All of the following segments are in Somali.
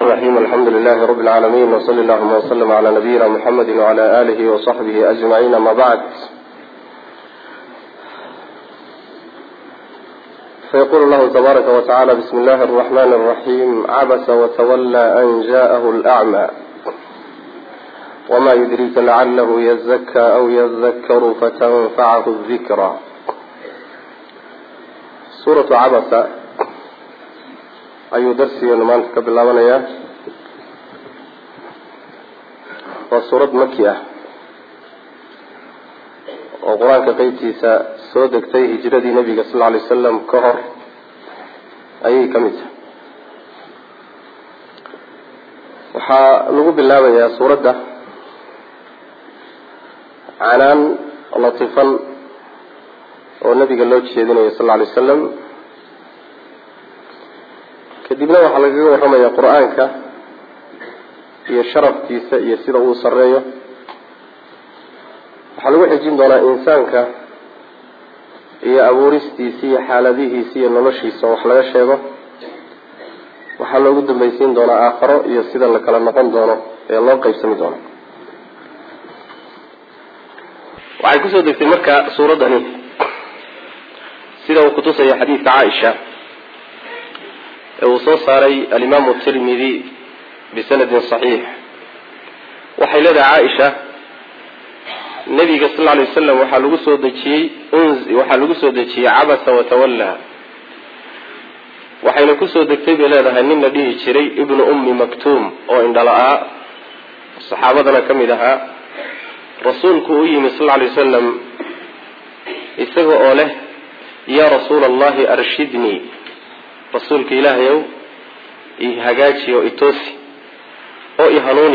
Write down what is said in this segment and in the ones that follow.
الرحيم الحمد لله رب العالمين وصلى اللهم وسلم على نبينا محمد وعلى آله وصحبه أجمعين ما بعد فيقول الله تبارك وتعالى بسم الله الرحمن الرحيم عبس وتولى أن جاءه الأعمى وما يدريك لعله يزكى أو يذكر فتنفعه الذكرى سورة عبس ayuu darsigeenu maanta ka bilaabanayaa waa suurad maki ah oo qur-aanka qeybtiisa soo degtay hijradii nebiga sal lla alay wasalam ka hor ayay ka mid tahay waxaa lagu bilaabayaa suuradda canaan latifan oo nebiga loo jeedinayo sal lla alay wasalam kadibna waxaa lagaga warramaya qur-aanka iyo sharafkiisa iyo sida uu sareeyo waxaa lagu xijin doonaa insaanka iyo abuuristiisa iyo xaaladihiisa iyo noloshiisa oo wax laga sheego waxaa loogu dambaysiin doonaa aakharo iyo sida la kala noqon doono ee loo qeybsami doono waxay kusoo degtay marka suuraddani sida uu kutusaya xadiidka caaisha uu soo saaray alimaamu tirmidi bisanadin saxiix waxay leedahay caaisha nabiga sal lla lay wasalam waxaa lagu soo dejiyey waxaa lagu soo dejiyey cabasa watawalla waxayna kusoo degtay bay leedahay nin la dhihi jiray ibnu ummi maktuum oo indhala-aa saxaabadana ka mid ahaa rasuulku u yimi sal lla lay wasalam isaga oo leh yaa rasuula allahi arshidnii rasuulka ilaahay ow i hagaaji oo itoosi oo i hanuuni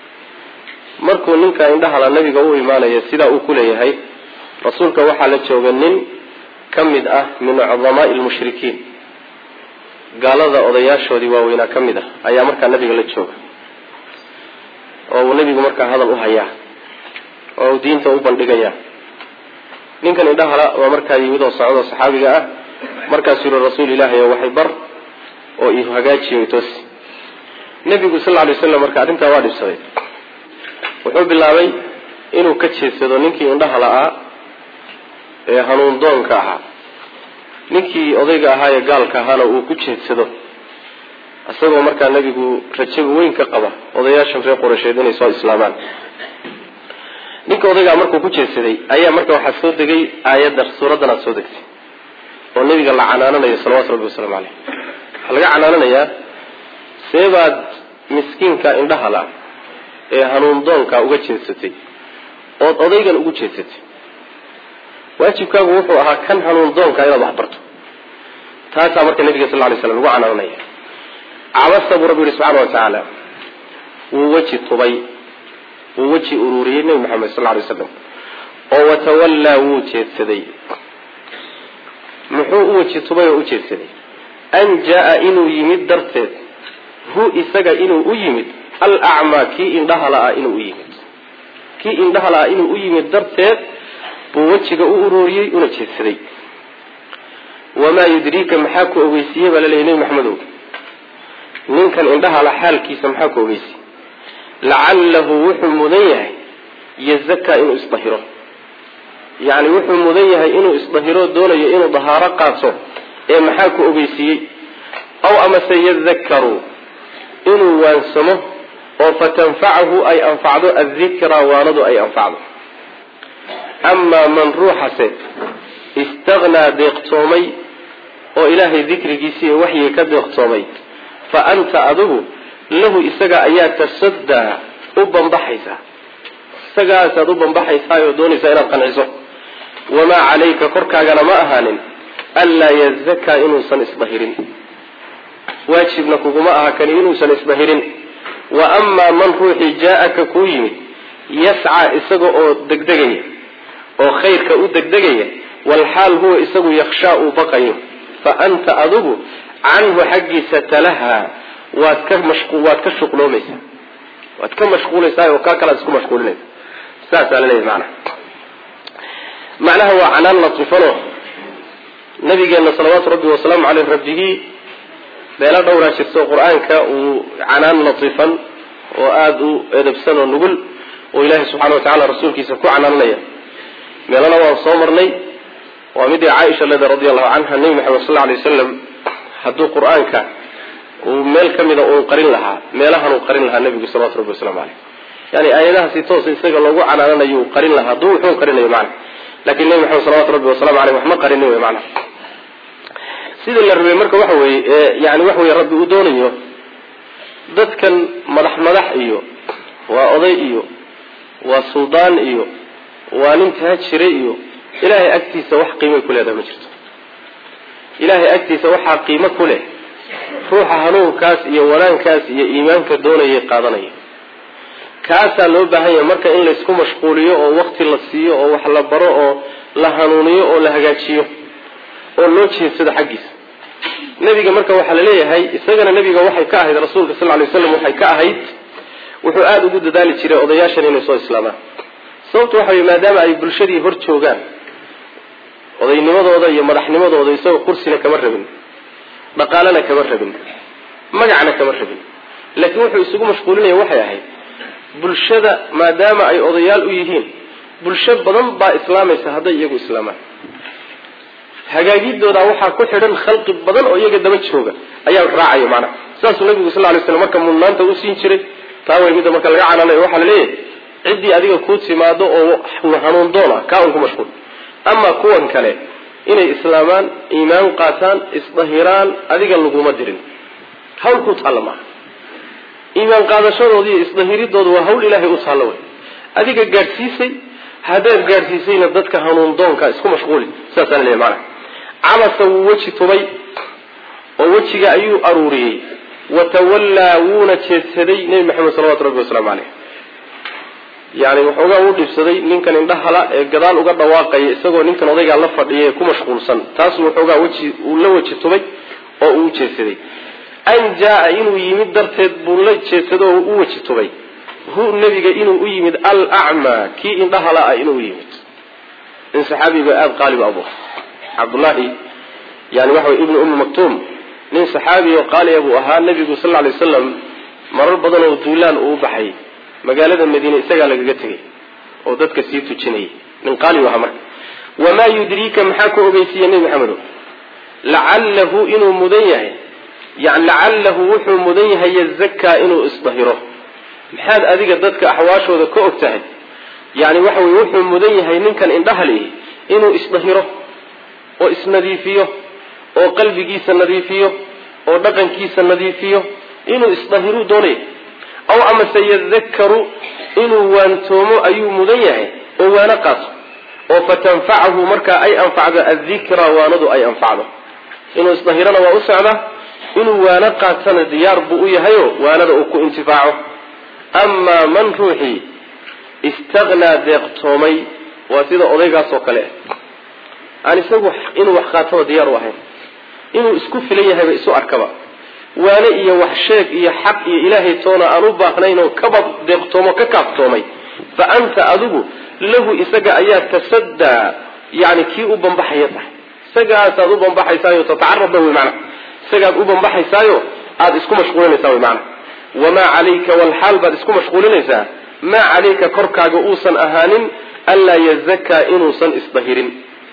markuu ninka indhahala nabiga u imaanaya sidaa uu ku leeyahay rasuulka waxaa la jooga nin ka mid ah min cudamaai lmushrikiin gaalada odayaashoodii waaweynaa ka mid ah ayaa markaa nabiga la jooga oo uu nabigu markaa hadal u hayaa oo uu diinta u bandhigayaa ninkan indhahala waa markaa yimid oo socdo saxaabiga ah markaasuu yihi rasuul ilaahay waxay bar oo i hagaajiyo itoosi nebigu sal lla alay waslam marka arrintaa waa dhibsaday wuxuu bilaabay inuu ka jeedsado ninkii indhaha la-aa ee hanuun doonka ahaa ninkii odayga ahaa ee gaalka ahaana uu ku jeedsado isagoo markaa nebigu rajaba weyn ka qaba odayaashan reer qoreysheed inay soo islaamaan ninka odaygaa markuu ku jeedsaday ayaa marka waxaa soo degay aayadda suuraddan aad soo degtay oo nabiga la canaananayo salawatu rabbi wasalaamu caleyh waxaa laga canaananayaa seebaad miskiinka indhaha la ee hanuun doonka uga jeedsatay ood odaygan ugu jeedsatay waajibkaagu wuxuu ahaa kan hanuun doonka inaad wax barto taasaa marka nabiga sal lay slam lagu canaananaya cabasa buu rabbi yihi subxana wa tacaala wuu weji tubay wuu weji ururiyey nebi maxamed sal lay slam oo watawallaa wuu jeedsaday muxuu u weji tubay oo u jeedsaday an jaa-a inuu yimid darteed hu isaga inuu u yimid alacmaa kii indhaha la-a inuu u yimid kii indhaha la-a inuu u yimid darteed buu wejiga u urooriyey una jeedsaday wamaa yudriika maxaa ku ogeysiiyey baa laleeyahy nebi maxamedow ninkan indhaha la xaalkiisa maxaa ku ogeysiyey lacalahu wuxuu mudan yahay yazakaa inuu isdahiro yacni wuxuu mudan yahay inuu isdahiro doonayo inuu dahaaro qaato ee maxaa ku ogeysiiyey aw amase yadakaru inuu waansamo oo fatanfacahu ay anfacdo addikra waanadu ay anfacdo amaa man ruuxase istagnaa deeqtoomay oo ilaahay dikrigiisii iyo waxyiga ka deeqtoomay fa anta adigu lahu isaga ayaa tasaddaa u bambaxaysaa isagaasaad u bambaxaysaa oo doonaysaa inaad qanciso wamaa calayka korkaagana ma ahaanin anlaa yazakaa inuusan isdahirin waajibna kuguma aha kani inuusan isdahirin wa amaa man ruuxii jaa-aka kuu yimid yascaa isaga oo degdegaya oo khayrka u degdegaya walxaal huwa isagu yakshaa uu baqayo fa anta adigu canhu xaggiisa talahaa waad ka waad ka shuqloomaysaa waad ka mashquulaysaa oo kaa kalaad isku mashquulinaysa saasaa laleeyahy maanaa macnaha waa canaan latifano nabigeena salawaatu rabbi wasalaamu caleyh rabbigii meelo dhowraa jirto qur-aanka uu canaan latiifan oo aada u edabsan oo nugul oo ilaahay subxana wa tacala rasuulkiisa ku canaananaya meelana waan soo marnay waa midii caaisha leda radi allahu canha nebi maxamed sal alay wasalam hadduu qur-aanka uu meel ka mida uun qarin lahaa meelahan uu qarin lahaa nebigu salawatu rabbi waslamu caleyh yani aayadaha si toosa isaga loogu canaananayo qarin lahaa hadduu wuxuu qarinayo macna lakin nebi maxamed salawatu rabbi wasalamu aleyh wax ma qarinin wey macna sidii la rabay marka waxa weeye yani waxa weye rabbi uu doonayo dadkan madax madax iyo waa oday iyo waa suldaan iyo waa nin taajire iyo ilaahay agtiisa wax qiimay ku leedahay ma jirto ilaahay agtiisa waxaa qiimo ku leh ruuxa hanuunkaas iyo wanaankaas iyo iimaanka doonayay qaadanaya kaasaa loo baahan yahay marka in laysku mashquuliyo oo wakti la siiyo oo wax la baro oo la hanuuniyo oo la hagaajiyo oo loo jeedsado xaggiisa nebiga marka waxaa la leeyahay isagana nebiga waxay ka ahayd rasuulka sal lay slam waxay ka ahayd wuxuu aada ugu dadaali jiray odayaashan inay soo islaamaan sababtu waxa wey maadaama ay bulshadii hor joogaan odaynimadooda iyo madaxnimadooda isagoo kursina kama rabin dhaqaalena kama rabin magacna kama rabin laakiin wuxuu isugu mashquulinaya waxay ahayd bulshada maadaama ay odayaal u yihiin bulsho badan baa islaamaysa hadday iyagu islaamaan hagaagidooda waxaa ku xidhan khalqi badan oo iyaga daba jooga ayaa raacaya maanaha saasuu nabigu sal lay slam marka mudnaanta u siin jiray taa way midda marka laga cananayo waxaa la leeyahay ciddii adiga kuu timaado oo hanuun doona kaa un ku mashquul ama kuwan kale inay islaamaan iimaan qaataan isdahiraan adiga laguma dirin hawl ku taalla maaha iimaan qaadashadooda iyo isdahiridooda waa hawl ilaahay u taalla wey adiga gaadhsiisay haddaad gaadhsiisayna dadka hanuun doonka isku mashquuli saasaan leeyahy maanaha cabasa wuu weji tubay oo wejiga ayuu aruuriyey watawallaa wuuna jeedsaday nebi maxamed salawatu rabbi wasalaamu caleyh yani waxoogaa uu dhibsaday ninkan indhahala ee gadaal uga dhawaaqaya isagoo ninkan odaygaa la fadhiya ee ku mashquulsan taasuu waxoogaa weji uu la weji tubay oo uu jeedsaday an jaa inuu yimid darteed buu la jeedsado oo u weji tubay hu nebiga inuu u yimid alacmaa kii indhahala ah inuu u yimid in saxaabiga aada qaaliba abu cabdullaahi yani waxa way ibnu ummi maktuum nin saxaabi oo qaaliya buu ahaa nebigu sal lla lay waslam marar badan oo duulaan uu baxay magaalada madiine isagaa lagaga tegay oo dadka sii tujinayay nin qaali u ahaa marka wamaa yudriika maxaa ku ogeysiiya nebi maxamedo lacalahu inuu mudan yahay yani lacalahu wuxuu mudan yahay yazakaa inuu isdahiro maxaad adiga dadka axwaashooda ka og tahay yani waxa weye wuxuu mudan yahay ninkan indhahal ihi inuu isdahiro oo isnadiifiyo oo qalbigiisa nadiifiyo oo dhaqankiisa nadiifiyo inuu isdahiruu doonaya aw amase yadakaru inuu waantoomo ayuu mudan yahay oo waano qaato oo fatanfacahu markaa ay anfacdo addikra waanadu ay anfacdo inuu isdahirana waa u socdaa inuu waano qaatana diyaar buu u yahayo waanada uu ku intifaaco amaa man ruuxii istagnaa deeqtoomay waa sida odaygaas oo kale aan isagu inuu wax qaataba diyaar u ahayn inuu isku filan yahayba isu arkaba waane iyo wax sheeg iyo xaq iyo ilaahay toona aan u baahnayn oo kaba deeqtoomo ka kaaftoomay fa anta adigu lahu isaga ayaa tasaddaa yani kii u bambaxaya tahay isagaasaad u bambaxaysaayo tatacarabba wey maana isagaad u bambaxaysaayo aada isku mashquulinaysaa wey maana wamaa calayka walxaal baad isku mashquulinaysaa maa calayka korkaaga uusan ahaanin anlaa yazakaa inuusan isdahirin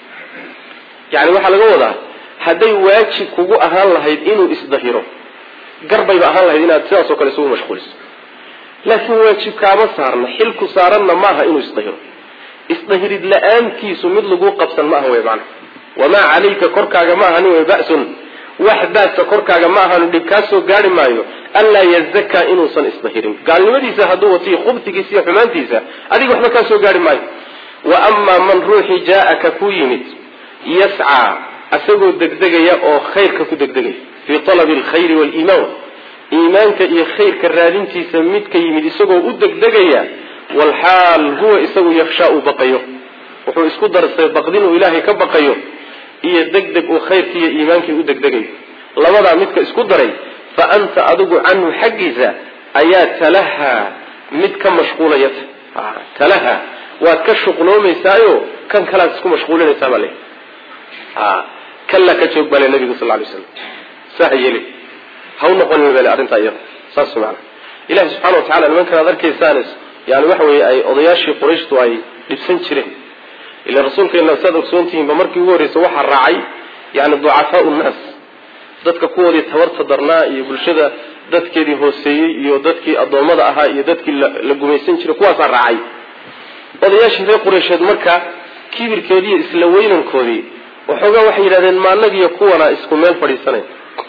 yani waxaa laga wadaa hadday waajib kugu ahaan lahayd inuu isdahiro garbayba ahaan lahayd inaad sidaas oo kale isugu mashquuliso laakiin waajib kaama saarna xilku saaranna maaha inuu isdahiro isdahirid la-aantiisu mid lagu qabsan maaha wey maana wamaa calayka korkaaga ma ahanin wey ba'sun wax baasa korkaaga ma ahanu dhib kaa soo gaari maayo anlaa yazakaa inuusan isdahirin gaalnimadiisa hadduu watiyo khubtigiisa iyo xumaantiisa adiga waxba kaa soo gaari maayo wa amaa man ruuxii jaa-aka ku yimid yascaa asagoo degdegaya oo khayrka ku degdegaya fii talabi alkhayri waaliimaan iimaanka iyo khayrka raadintiisa midka yimid isagoo u degdegaya walxaal huwa isagu yakshaa uu baqayo wuxuu isku darsay baqdin uu ilaahay ka baqayo iyo degdeg uu khayrkii iyo iimaankii u degdegayo labadaa midka isku daray fa anta adigu canhu xaggiisa ayaa talahaa mid ka mashquulaya talaha waad ka shuqloomaysaayo kan kalaad isku mashquulinaysaa baa le kalla ka joog baa le nabigu sal lay slam saa yeli ha u noqonin bale arrintaa iyada saas maana ilahi subxana wa tacala nimankan aad arkaysaan yani waxa weeye ay odayaashii qurayshtu ay dhibsan jireen ila rasuulkeena saad ogsoontihiinba markii ugu horreysa waxaa raacay yani ducafaau nnaas dadka kuwoodii tabarta darnaa iyo bulshada dadkeedii hooseeyey iyo dadkii addoommada ahaa iyo dadkii la gumaysan jiray kuwaasaa raacay odayaashii reer qureysheed marka kibirkeedii iyo isla weynankoodii waxoogaa waxay yidhahdeen maanagiyo kuwana isku meel fadhiisanayn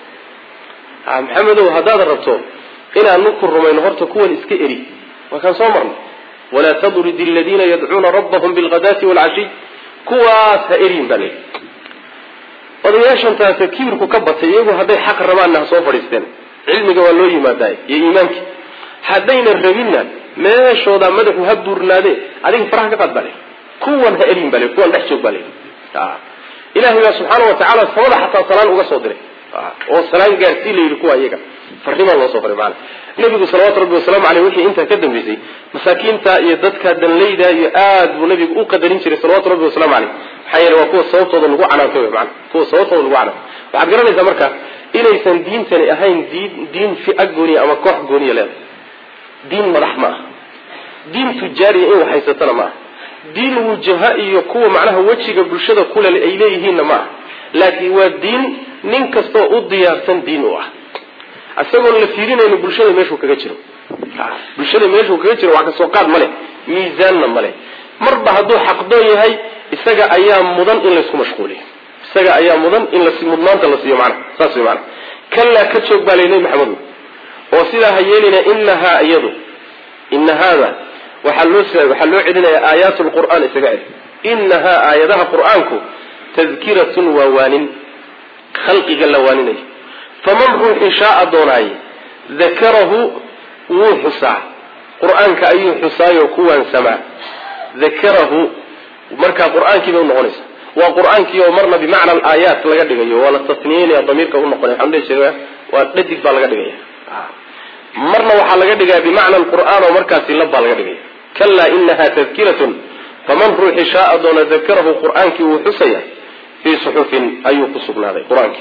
maxamedow haddaad rabto inaanu ku rumayno horta kuwan iska eri waa kaan soo marnay walaa tadrid aladiina yadcuuna rabbahum bilghadaati waalcashiy kuwaas ha eriin baa leyi odayaashantaas kibirku ka batay iyagu hadday xaq rabaanna ha soo fadhiisteen cilmiga waa loo yimaadaay iyo iimaankii haddayna rabinna meeshooda madaxu ha buurnaade adiga faraha ka qaad baa le kuwan ha erin baa le kuwan dhex joog baa le ilahay baa subxaana wa tacaala samada xataa salaan uga soo diray oo salaan gaarsii la yidhi kuwa iyaga farimaa loo soo faray maana nabigu salawatu rabbi wasalaamu aleyh wixii intaa ka dambeysay masaakiinta iyo dadka danleyda iyo aad buu nabigu u qadarin jiray salawatu rabbi wasalaamu aleyh maxaa yeele waa kuwa sababtooda lagu canaanto wy maana kuwa sababtooda lagu canaanto waxaad garanaysaa marka inaysan diintani ahayn diin diin fia gooniya ama koox gooniya leedahay diin madax ma aha diin tujaariya in wax haysatana ma aha diin wujaha iyo kuwa macnaha wejiga bulshada kule ay leeyihiinna ma aha laakiin waa diin nin kastoo u diyaarsan diin u ah isagoon la fiirinayno bulshada meeshuu kaga jiro bulshada meeshuu kaga jiro wax kasoo qaad ma leh miisaanna ma leh marba hadduu xaqdoon yahay isaga ayaa mudan in laysku mashquuliyo isaga ayaa mudan in las mudnaanta la siiyo maana saas way maana kallaa ka joog baa lay nebi maxamedu oo sidaa ha yeelina inahaa iyadu ina haada waxaa loo waxaa loo celinayaa aayaat lqur'aan isaga celi inahaa aayadaha qur'aanku tadkiratun waa waanin khalqiga la waaninayo faman ruuxii shaaa doonaaye dakarahu wuu xusaa qur-aanka ayuu xusaayoo ku waansamaa dakarahu markaa qur-aankii bay unoqonaysa waa qur-aankii oo marna bimacna alaayaat laga dhigayo waa la tasniyeynaya damiirka unoqonay waxaan dhihi jiray waa dhadig baa laga dhigaya marna waxaa laga dhigaya bimacna alqur'aan oo markaasi lab baa laga dhigaya kalaa inaha tadkiratun faman ruuxii shaaa doona dakarahu qur-aankii wuu xusaya fii suxufin ayuu ku sugnaaday qur-aankii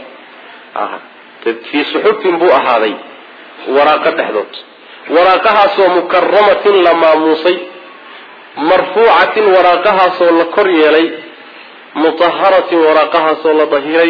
fii suxufin buu ahaaday waraaqo dhexdood waraaqahaasoo mukaramatin la maamuusay marfuucatin waraaqahaasoo la kor yeelay mutaharatin waraaqahaasoo la dahiray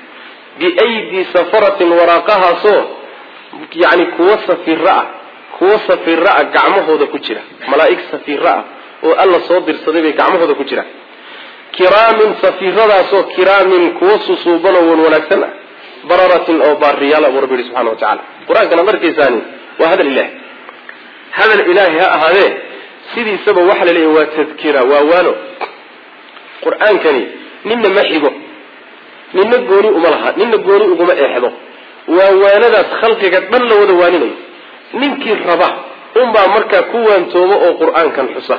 biaydii safaratin waraaqahaasoo yani kuwa safiro ah kuwa safiro ah gacmahooda ku jira malaa'ig safiro ah oo alla soo dirsaday bay gacmahooda ku jiraan kiraamin safiradaasoo kiraamin kuwa susuuban oo wan wanaagsan ah bararatin oo baariyaal buu rabbi yihi subxana wa tacala qur-aankan ad arkaysaani waa hadal ilahi hadal ilaahi ha ahaadee sidiisaba waxa la leeyahy waa tadkira waa waano qur-aankani ninna ma xigo ninna gooni uma laha ninna gooni uguma eexdo waa waanadaas khalqiga dhan la wada waaninayo ninkii raba unbaa markaa ku waantoomo oo qur-aankan xusa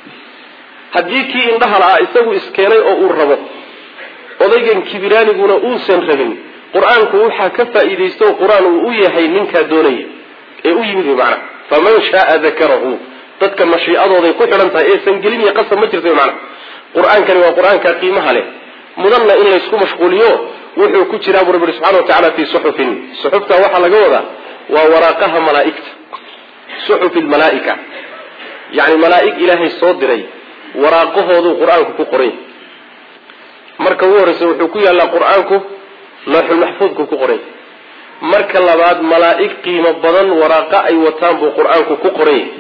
haddii kii indhaha la-aa isagu iskeenay oo uu rabo odaygan kibiraaniguna uusan rabin qur-aanku waxaa ka faa'iidaysto qur-aan uu u yahay ninkaa doonaya ee u yimid macna faman shaaa dakarahu dadka mashiicadooday ku xidhan tahay eesan gelin iyo qasab ma jirta macna qur-aankani waa qur-aanka qiimaha leh mudanna in laysku mashquuliyo wuxuu ku jiraa buu rabbi subxana wa tacala fii suxufin suxufta waxaa laga wadaa waa waraaqaha malaaigta suxufi lmalaaika yani malaaig ilaahay soo diray waraaqahooduu qur-aanku ku qoray marka ugu horreysa wuxuu ku yaallaa qur-aanku looxulmaxfuudku ku qoray marka labaad malaa'ig qiimo badan waraaqo ay wataan buu qur-aanku ku qoran yahay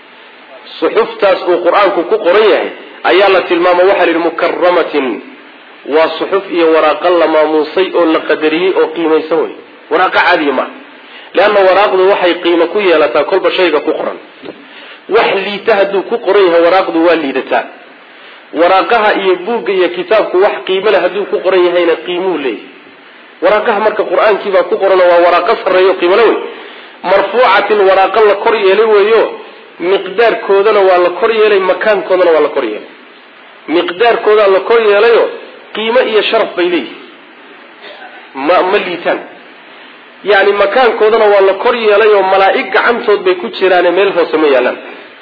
suxuftaas uu qur-aanku ku qoran yahay ayaa la tilmaama waxaa la yidhi mukaramatin waa suxuf iyo waraaqo la maamuusay oo la qadariyey oo qiimaysan wey waraaqo caadiya maaha leanna waraaqdu waxay qiimo ku yeelataa kolba shayga ku qoran wax liita hadduu ku qoran yahay waraaqdu waa liidataa waraaqaha iyo buugga iyo kitaabku wax qiimo leh hadduu ku qoran yahayna qiimuu leeyahy waraaqaha marka qur-aankiibaa ku qoran waa waraaqo sarreeyo qiimole wey marfuucatin waraaqo la kor yeelay weeyo miqdaarkoodana waa la kor yeelay makaankoodana waa la kor yeelay miqdaarkoodaa la kor yeelayo qiimo iyo sharaf bay leeyihin ma ma liitaan yani makaankoodana waa la kor yeelay oo malaa'ig gacantood bay ku jiraane meel hoose ma yaalaan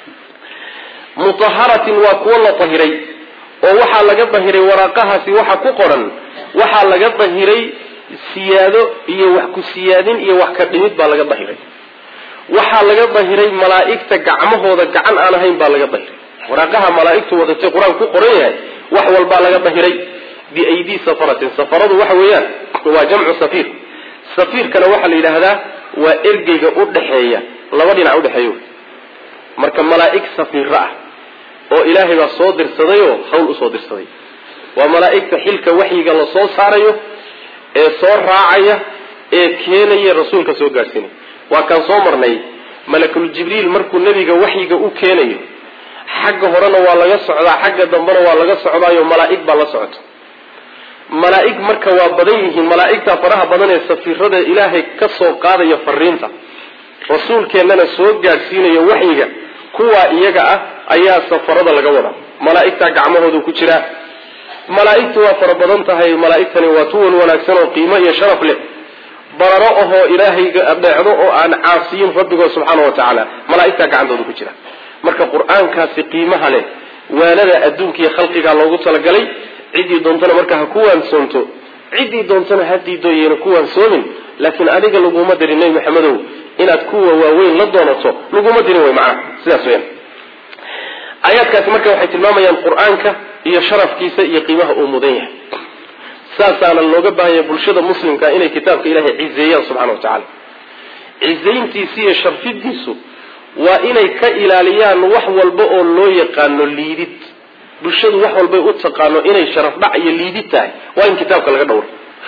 mutaharatin waa kuwo la dahiray oo waxaa laga dahiray waraaqahaasi waxa ku qoran waxaa laga dahiray siyaado iyo wax ku siyaadin iyo wax ka dhimid baa laga dahiray waxaa laga dahiray malaa'igta gacmahooda gacan aan ahayn baa laga dahiray waraaqaha malaa'igtu wadatay qur-aan ku qoran yahay wax walbaa laga dahiray biaydii safaratin safaradu waxa weeyaan waa jamcu safiir safiirkana waxaa la yidhaahdaa waa ergeyga udhaxeeya laba dhinac udhexeeyo marka malaa'ig safiiro ah oo ilaahay baa soo dirsadayoo hawl usoo dirsaday waa malaa'igta xilka waxyiga la soo saarayo ee soo raacaya ee keenaya rasuulka soo gaadhsiinaya waa kaan soo marnay malakul jibriil markuu nebiga waxyiga u keenayo xagga horena waa laga socdaa xagga dambena waa laga socdaayo malaa'ig baa la socota malaa'ig marka waa badan yihiin malaa'igta faraha badan ee safiirada ilaahay ka soo qaadaya fariinta rasuulkeennana soo gaadhsiinaya waxyiga kuwaa iyaga ah ayaa safarada laga wadaa malaa'igtaa gacmahoodu ku jiraa malaa'igtu waa fara badan tahay malaa'igtani waa tuwan wanaagsan oo qiimo iyo sharaf leh bararo ahoo ilaahayga adeecdo oo aan caasiyin rabbigood subxaana wa tacaala malaa'igtaa gacantooda ku jira marka qur-aankaasi qiimaha leh waanada adduunka iyo khalqigaa loogu talagalay ciddii doontana marka ha ku waansoonto ciddii doontana ha diidooyena ku waansoomin laakiin adiga laguma dirin nebi maxamedow inaad kuwa waaweyn la doonato laguma dirin wey macnaha sidaas weyaan aayaadkaasi marka waxay tilmaamayaan qur-aanka iyo sharafkiisa iyo qiimaha uu mudan yahay saasaana looga baahanya bulshada muslimka inay kitaabka ilaahay cizeeyaan subxana wa tacaala cizayntiisi iyo sharfidiisu waa inay ka ilaaliyaan wax walba oo loo yaqaano liidid bulshadu wax walbay u taqaano inay sharaf dhac iyo liidid tahay waa in kitaabka laga dhowro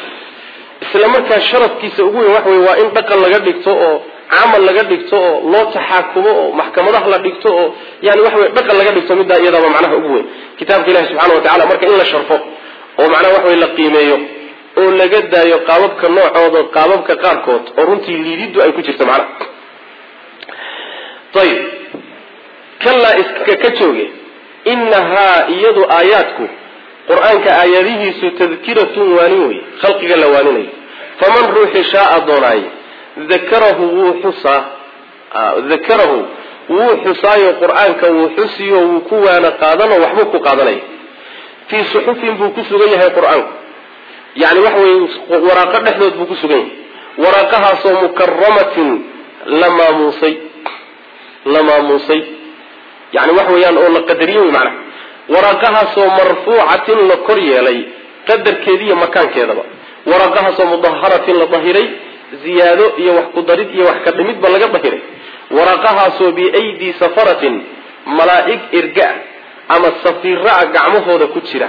isla markaa sharafkiisa ugu weyn waxa wey waa in dhaqan laga dhigto oo camal laga dhigto oo loo taxaakumo oo maxkamadaha la dhigto oo yani waxa wey dhaqan laga dhigto middaa iyadaaba macnaha ugu weyn kitaabka ilahi subxana wa tacala marka in la sharfo oo macnaha waxa wey la qiimeeyo oo laga daayo qaababka noocooda qaababka qaarkood oo runtii liididdu ay ku jirto macnaha ayib kalaa iska ka jooge inahaa iyadu aayaadku qur-aanka aayadihiisu tadkiratun waanin wey khalqiga la waaninayo faman ruuxi shaaa doonaaye dakarahu wuu xusaa dakarahu wuu xusaayo qur-aanka wuu xusiyo wuu ku waana qaadano waxbuu ku qaadanaya fii suxufin buu ku sugan yahay qur-aanku yani waxa weye waraaqo dhexdood buu ku sugan yahay waraaqahaasoo mukaramatin la maamuusay la maamuusay yani waxa weeyaan oo la qadariye wey macnaha waraaqahaasoo marfuucatin la kor yeelay qadarkeedi iyo makaankeedaba waraaqahaasoo mudaharatin la dahiray ziyaado iyo wax ku darid iyo wax ka dhimidba laga dahiray waraaqahaasoo biaydii safaratin malaa'ig irga ama safiraa gacmahooda ku jira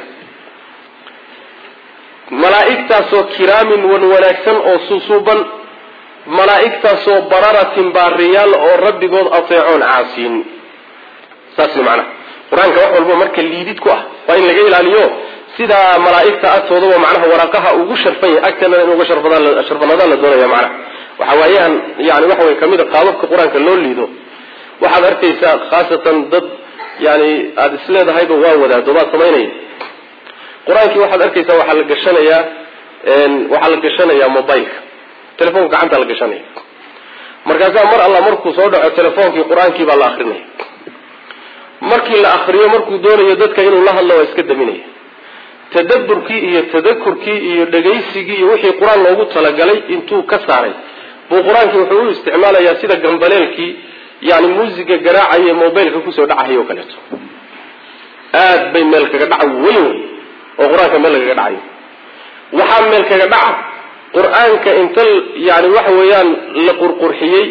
malaa'igtaasoo kiraamin wan wanaagsan oo susuuban malaa'igtaasoo bararatin baariyaal oo rabbigood ateecoon caasiin saas macnaha qur-aanka wax walba marka liidid ku ah waa in laga ilaaliyo sidaa malaa'igta agtoodaba macnaha waraaqaha ugu sharfan yahay agtana in uga sharfanaadaan la doonaya macnaha waxa waayahan yani waxa way kamid a qaababka qur-aanka loo liido waxaad arkaysaa khaasatan dad yani aada isleedahayba waa wadaado baad samaynaya qur-aankii waxaad arkaysaa waxaa la gashanayaa waxaa la gashanayaa mobileka telefonka gacanta la gashanaya markaasaa mar alla markuu soo dhaco telefoonkii qur-aankii baa la akrinaya markii la akriyo markuu doonayo dadka inuu la hadlo waa iska daminaya tadaburkii iyo tadakurkii iyo dhegaysigii iyo wixii qur-aan loogu talagalay intuu ka saaray buu qur-aankii wuxuu u isticmaalayaa sida gambaleelkii yani muusiga garaacaya mobileka kusoo dhacahay oo kaleeto aad bay meel kaga dhaca weyn wey oo qur-aanka meel lagaga dhacayo waxaa meel kaga dhaca qur-aanka inta yani waxa weeyaan la qurqurxiyey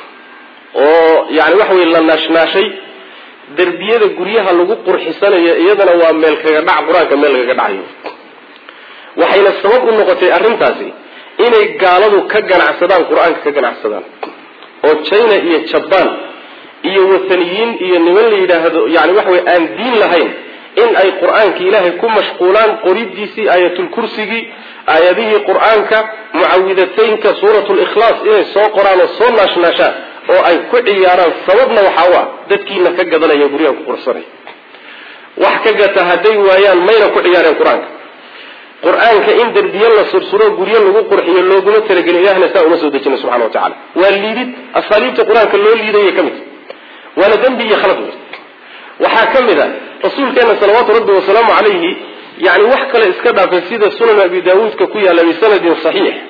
oo yani waxa wey la naashnaashay derbiyada guryaha lagu qurxisanayo iyadana waa meel kaga dhac qur-aanka meel lagaga dhacayo waxayna sabab u noqotay arrintaasi inay gaaladu ka ganacsadaan qur-aanka ka ganacsadaan oo china iyo jabaan iyo wathaniyiin iyo niman la yidhaahdo yani waxa wey aan diin lahayn in ay qur-aanka ilaahay ku mashquulaan qoridiisii aayatulkursigii aayadihii qur-aanka mucawidataynka suurat likhlaas inay soo qoraan oo soo naashnaashaan oo ay ku ciyaaraan sababna waxaa u ah dadkiina ka gadanaya guryaha ku qursanaya wax ka gata hadday waayaan mayna ku ciyaareen qur-aanka qur-aanka in derbiye la sursuro guryo lagu qurxiyo looguma talagelin ilahna saa uma soo dejina subxana wa tacala waa liidid asaaliibta qur-aanka loo liidaya ka mid waana dembi iyo khalad wey waxaa ka mid a rasuulkeena salawaatu rabbi wasalaamu calayhi yani wax kale iska dhaafay sida sunan abi daawuudka ku yaalla bisanadin saxiix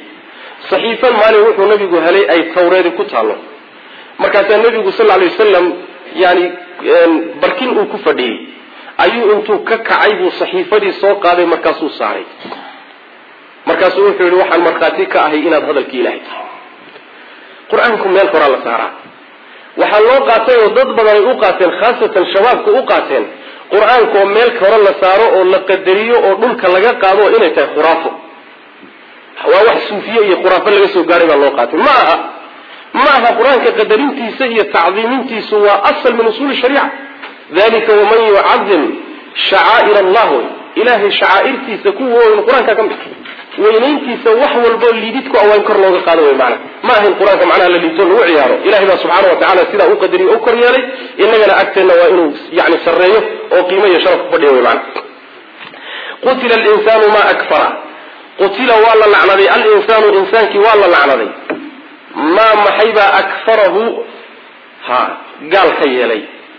saxiifan maalin wuxuu nabigu helay ay tawreedi ku taallo markaasaa nabigu sal lla lay wasalam yani barkin uu ku fadhiyey ayuu intuu ka kacay buu saxiifadii soo qaaday markaasuu saaray markaasuu wuxuu yihi waxaan markhaati ka ahay inaad hadalkii ilahay tahay qur-aanku meel koraa la saaraa waxaa loo qaatay oo dad badan ay u qaateen khaasatan shabaabka u qaateen qur-aanka oo meel kore la saaro oo la qadariyo oo dhulka laga qaado inay tahay khuraafo waa wax suufiye iyo khuraafo laga soo gaaray baa loo qaatay ma aha ma aha qur-aanka qadarintiisa iyo tacdiimintiisu waa asal min usuuli shariica dalika waman yucadim shacaa'ir allah wey ilahay shacaa'irtiisa kuwa weyn qur-aanka ka mid weynayntiisa wax walbo liididku awaan kor looga qaado wey maana ma ahayn qur-aanka macnaha la liito lagu ciyaaro ilahay baa subxaana wa tacala sidaa u qadariyo o kor yeelay inagana agteenna waa inuu yani sarreeyo oo qiimo iyo sharaf ku fadhiyo wey maana qutila linsaanu ma akfara qutila waa la lacnaday alinsaanu insaankii waa la lacnaday maa maxaybaa akfarahu ha gaal ka yeelay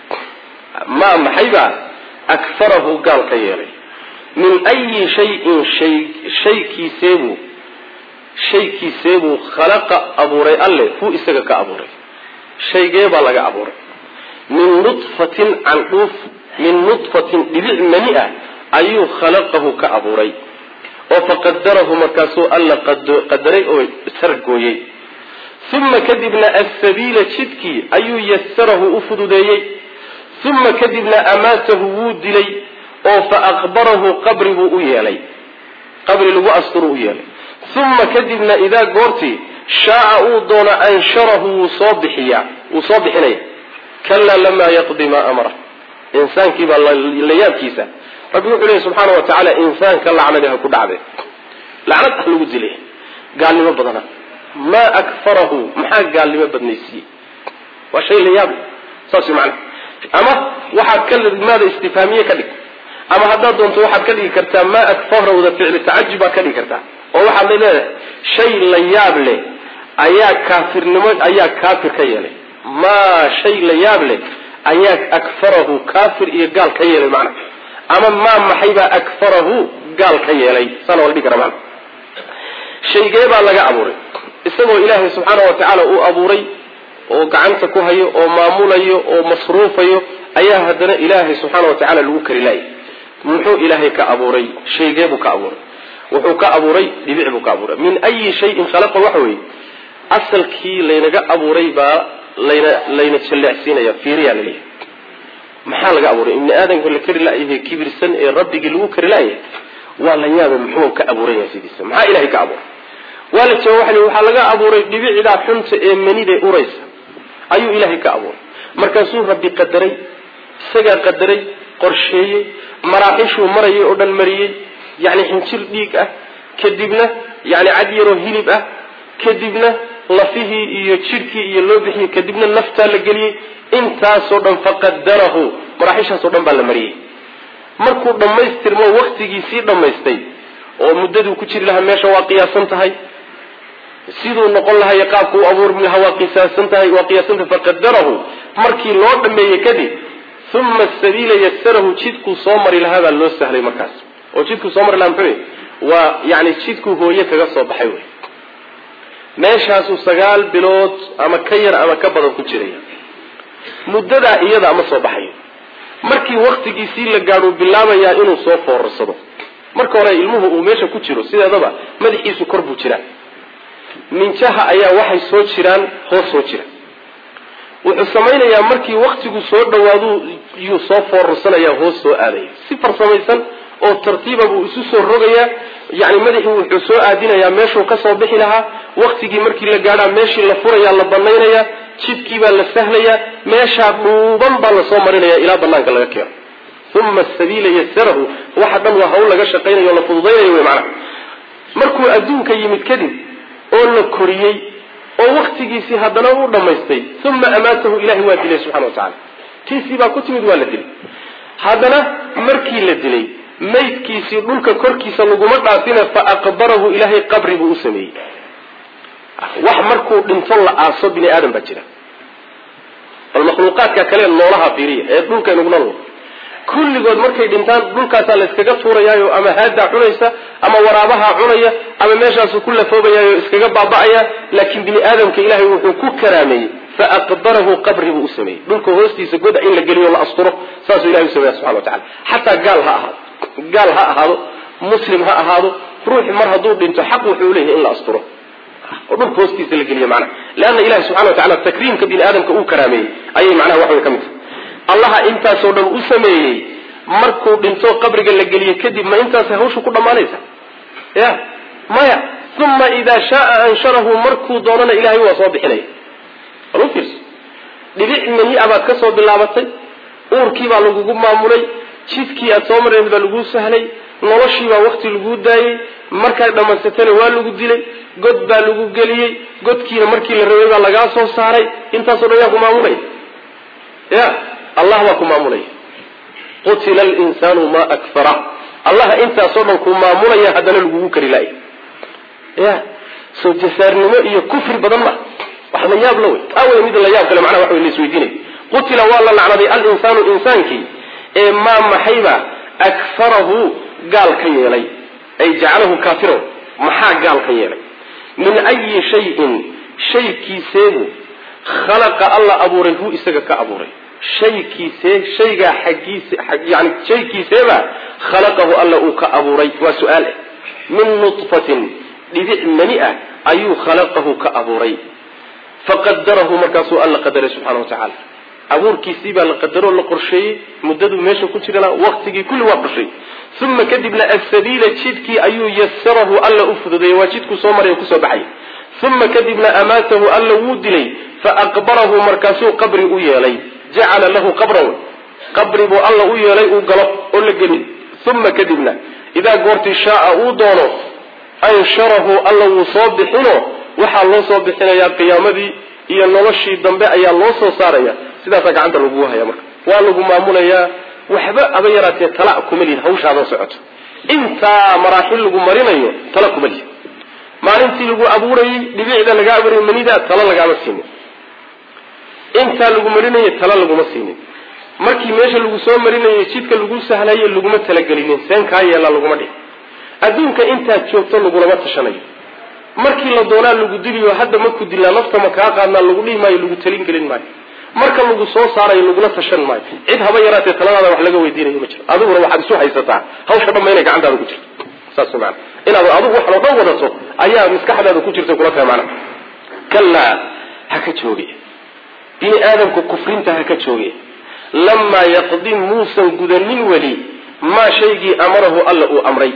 maa maxaybaa akfarahu gaal ka yeelay min ayi shayin shay shaykiiseebuu shaykiiseebuu khalaqa abuuray alle hu isaga ka abuuray shaygee baa laga abuuray min nudfatin candhuuf min nudfatin dhibic mani ah ayuu khalaqahu ka abuuray oo faqadarahu markaasuu alla qadaray oo sargooyey uma kadibna assabiila jidkii ayuu yasarahu u fududeeyey uma kadibna amaatahu wuu dilay oo fa aqbarahu qabri buu u yeelay qabri lagu asturu u yeelay uma kadibna idaa goortii shaaca uu doono ansharahu wuu soo bixiyaa wuu soo bixinaya kalaa lamaa yaqdi maa amara insaankii baa la yaabkiisa rabbi wuxuu leeyahy subxaana wa tacaala insaanka lacnadi ha ku dhacde lacnad ah lagu dilay gaalnimo badana maa akfarahu maxaa gaalnimo badnaysiiyey waa shay la yaab saas mana ama waxaad ka maada istifhaamiye ka dhig ama haddaad doonto waxaad ka dhigi kartaa maa akfarahda ficli tacajub baad ka dhigi kartaa oo waxaad leedahay shay la yaab leh ayaa kaafirnimo ayaa kaafir ka yeelay maa shay la yaab leh ayaa akfarahu kaafir iyo gaal ka yeelay macna ama maa maxaybaa akfarahu gaal ka yeelay saana waa la dhigi kara mana shaygee baa laga abuuray isagoo ilaahay subxaana wa tacaala uu abuuray oo gacanta ku hayo oo maamulayo oo masruufayo ayaa haddana ilaahay subxaana wa tacala lagu kari laayay muxuu ilaahay ka abuuray shaygee buu ka abuuray wuxuu ka abuuray dhibic buu ka abuuray min ayi shayin khalaqa waxa weeye asalkii laynaga abuuray baa layna layna jalleecsiinaya fiiriyaa laleeyahay maxaa laga abuuray ibni aadamka la kari laayahay kibirsan ee rabbigii lagu kari laayay waa la yaaba muxuu ka abuuran yahay sidiisa maxaa ilahay ka abuuray waa la jawaab waxa waxaa laga abuuray dhibicdaa xunta ee manida uraysa ayuu ilaahay ka abuuray markaasuu rabbi qadaray isagaa qadaray qorsheeyey maraaxishuu marayay oo dhan mariyey yani xinjir dhiig ah kadibna yani cad yaroo hilib ah kadibna lafihii iyo jidhkii iyo loo bixiyey kadibna naftaa la geliyey intaasoo dhan faqadarahu maraaxishaasoo dhan baa la mariyey markuu dhammaystirmo waktigiisii dhammaystay oo muddaduu ku jiri lahaa meesha waa qiyaasan tahay siduu noqon lahay qaabku u abuurmi lahaa waa qiyaasan tahay waa qiyaasantahay faqadarahu markii loo dhameeyey kadib uma sabiila yasarahu jidkuu soo mari lahaa baa loo sahlay markaas oo jidkuu soo mari lahaa muxuu waa yani jidkuu hooye kaga soo baxay wey meeshaasuu sagaal bilood ama ka yar ama ka badan ku jiraya muddadaa iyada ama soo baxayo markii waktigiisii la gaadhuu bilaabayaa inuu soo foorarsado marka hore ilmuhu uu meesha ku jiro sideedaba madaxiisu kor buu jiraa minjaha ayaa waxay soo jiraan hoos soo jira wuxuu samaynayaa markii waktigu soo dhawaadu yuu soo foorarsanaya hoos soo aadaya si farsamaysan oo tartiiba buu isu soo rogayaa yani madaxii wuxuu soo aadinayaa meeshuu kasoo bixi lahaa waktigii markii la gaadhaa meeshii la furayaa la banaynayaa jidkii baa la sahlayaa meeshaa dhuuban baa lasoo marinaya ilaa banaanka laga keeno uma sabiila yasarahu waxa dhan waa hawl laga shaqaynayo o la fududaynayo wy macnaha markuu adduunka yimid kadib oo la koriyey oo waktigiisii haddana u dhammaystay uma amaatahu ilahay waa dilay subxana wa tacala tiisii baa ku timid waa la dilay haddana markii la dilay maydkiisii dhulka korkiisa laguma dhaafina fa aqbarahu ilaahay qabri buu u sameeyey wax markuu dhinto la aaso bini aadam baa jira bal makhluuqaadka kale noolaha fiiriya ee dhulka inaguna nool kulligood markay dhintaan dhulkaasaa layskaga tuurayaayo ama haadaa cunaysa ama waraabaha cunaya ama meeshaasu ku lafoobayaayo iskaga baaba'aya laakiin bini aadamka ilaahay wuxuu ku karaameeyey fa aqbarahu qabri buu u sameeyey dhulka hoostiisa goda in la geliyo la asturo saasuu ilahay u sameeya subxana wa tacala xataa gaal ha ahaado gaal ha ahaado muslim ha ahaado ruuxi mar hadduu dhinto xaq wuxuu leeyahay in la asturo oo dhulka hoostiisa la geliyo macnaha leanna ilahi subxana wa tacala takriimka bini aadamka uu karaameeyey ayay macnaha wax way ka mid tahay allaha intaasoo dhan u sameeyey markuu dhinto qabriga la geliye kadib ma intaas hawshu ku dhammaanaysa ya maya uma idaa shaaa ansharahu markuu doonana ilahay waa soo bixinaya bal u fiirso dhibic mani abaad ka soo bilaabatay uurkii baa lagugu maamulay jidkii aad soo mareen baa laguu sahlay noloshii baa wakti laguu daayey markaad dhammaysatana waa lagu dilay god baa lagu geliyey godkiina markii la rabay baa lagaa soo saaray intaasoo dhan yaa ku maamulaya ya allah baa ku maamulaya qutila linsaanu ma akfara allaha intaasoo dhan ku maamulaya haddana lagugu kari laaya ya soo jasaarnimo iyo kufri badan ma wax la yaab la wey taa wey mid la yaab kale macnaha wax wey la isweydiinay qutila waa la lacnaday alinsaanu insaankii ee maa maxayba akfarahu gaal ka yeelay ay jacalahu kaafiran maxaa gaal ka yeelay min ayi shayin shaykiiseebu khalaqa alla abuuray hu isaga ka abuuray shaykiisee shaygaa xaggiisa yani shaykiiseeba khalaqahu alla uu ka abuuray waa su-aal ah min nutfatin dhibic mani ah ayuu khalaqahu ka abuuray faqadarahu markaasuu alla qadaray subxana wa tacaala abuurkiisii baa la qadaroo la qorsheeyey muddaduu meesha ku jirana waktigii kulli waa qorsheeyey uma kadibna asabiila jidkii ayuu yasarahu alla u fududeeyey waa jidkuu soo maray kusoo baxay uma kadibna amaatahu alla wuu dilay faaqbarahu markaasuu qabri u yeelay jacala lahu qabran qabri buu alla u yeelay uu galo oo la geli uma kadibna idaa goortii shaaa uu doono ansharahu alla wuu soo bixino waxaa loo soo bixinayaa qiyaamadii iyo noloshii dambe ayaa loo soo saaraya sidaasaa gacanta lagugu haya marka waa lagu maamulayaa waxba aba yaraatee tala kuma lihid hawshaadan socoto intaa maraaxil lagu marinayo tala kuma lihid maalintii lagu abuurayey dhibicda laga abuurayay manida tala lagaama siinin intaa lagu marinayay tala laguma siinin markii meesha lagu soo marinayay jidka lagu sahlaye laguma talagelinin seen kaa yeelaa laguma dhihin adduunka intaad joogto lagulama tashanayo markii la doonaa lagu diliyo hadda maku dilaa nafta ma kaa qaadnaa lagu dhihi maayo lagu talin gelin maayo marka lagu soo saarayo lagula tashan maayo cid haba yaraatee taladaada wax laga weydiinayo ma jiro adiguna waxaad isu haysataa hawsha dhanba inay gacantaada ku jirto saas maana inaad adigu waxan oo dhan wadato ayaa maskaxdaada ku jirta kula tahay maana kallaa ha ka jooge bini aadamku kufrinta ha ka jooge lamaa yaqdi muusan gudanin weli maa shaygii amarahu alla uu amray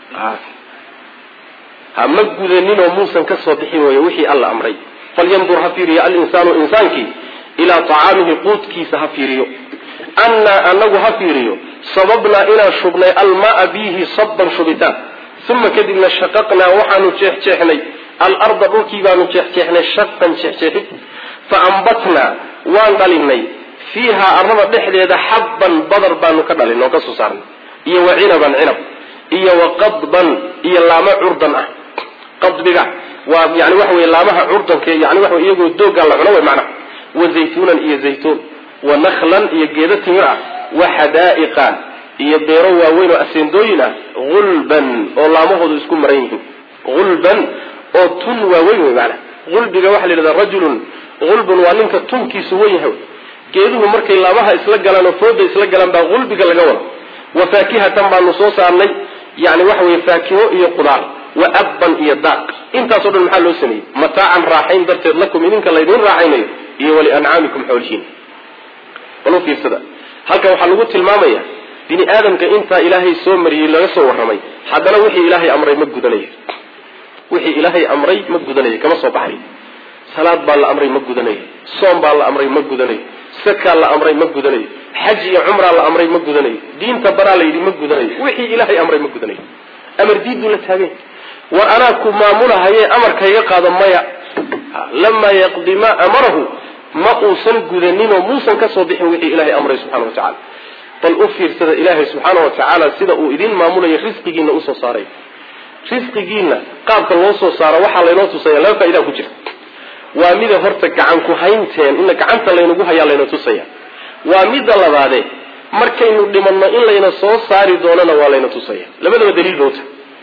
ha ma gudaninoo muusan ka soo bixin wey wixii alla amray falyandur ha fiiriyo alinsaanu insaankii ilaa tacaamihi quudkiisa ha fiiriyo annaa anagu ha fiiriyo sababnaa inaan shubnay almaa biihi sabban shubitaan uma kadibna shaqaqnaa waxaanu jeexjeexnay alarda dhulkii baanu jeexjeexnay shaqan jeexjeexid fa ambatnaa waan dhalinay fiihaa arrada dhexdeeda xabban badar baanu ka dhalin oo ka soo saarnay iyo wa cinaban cinab iyo wa qadban iyo laamo curdan ah qadbiga waa yani waxa wey laamaha curdanka yani waxa iyagoo doogaa la cuno wey macnaha wa zaytuunan iyo zaytuun wa naklan iyo geedo timir ah wa xadaa'iqa iyo beero waaweyn oo aseendooyin ah gulban oo laamahoodu isku maran yihiin gulban oo tun waaweyn wey maanaa gulbiga waxaa la yidhahdaa rajulun gulbun waa ninka tunkiisu wen yahay geeduhu markay laamaha isla galaan oo fooda isla galaan baa gulbiga laga wada wa faakihatan baanu soo saarnay yani waxa weye faakiho iyo qudaar wa abban iyo daaq intaasoo dhan maxaa loo sameeyey mataacan raaxayn darteed lakum idinka laydin raaxaynayo iyo waliancaamikum xoolihiin balu fiirsada halkan waxaa lagu tilmaamaya bini aadamka intaa ilaahay soo mariyey laga soo warramay haddana wixii ilaahay amray ma gudanayo wixii ilaahay amray ma gudanayo kama soo baxayo salaad baa la amray ma gudanayo soom baa la amray ma gudanayo sakaa la amray ma gudanayo xaj iyo cumraa la amray ma gudanayo diinta baraa la yidhi ma gudanayo wixii ilaahay amray ma gudanayo amar diiduu la taagay war anaa ku maamulahaye amarkayga qaado maya lamaa yaqdi maa amarahu ma uusan gudaninoo muusan kasoo bixin wixii ilaahay amray subxana wa tacala bal u fiirsada ilaahay subxaana wa tacaala sida uu idin maamulayo risqigiina usoo saaray risqigiina qaabka loo soo saaro waxaa laynoo tusaya laba faa'idaa ku jirta waa mida horta gacan ku haynteen ina gacanta laynagu hayaa layna tusaya waa midda labaade markaynu dhimanno in layna soo saari doonana waa layna tusaya labadaba daliil bauta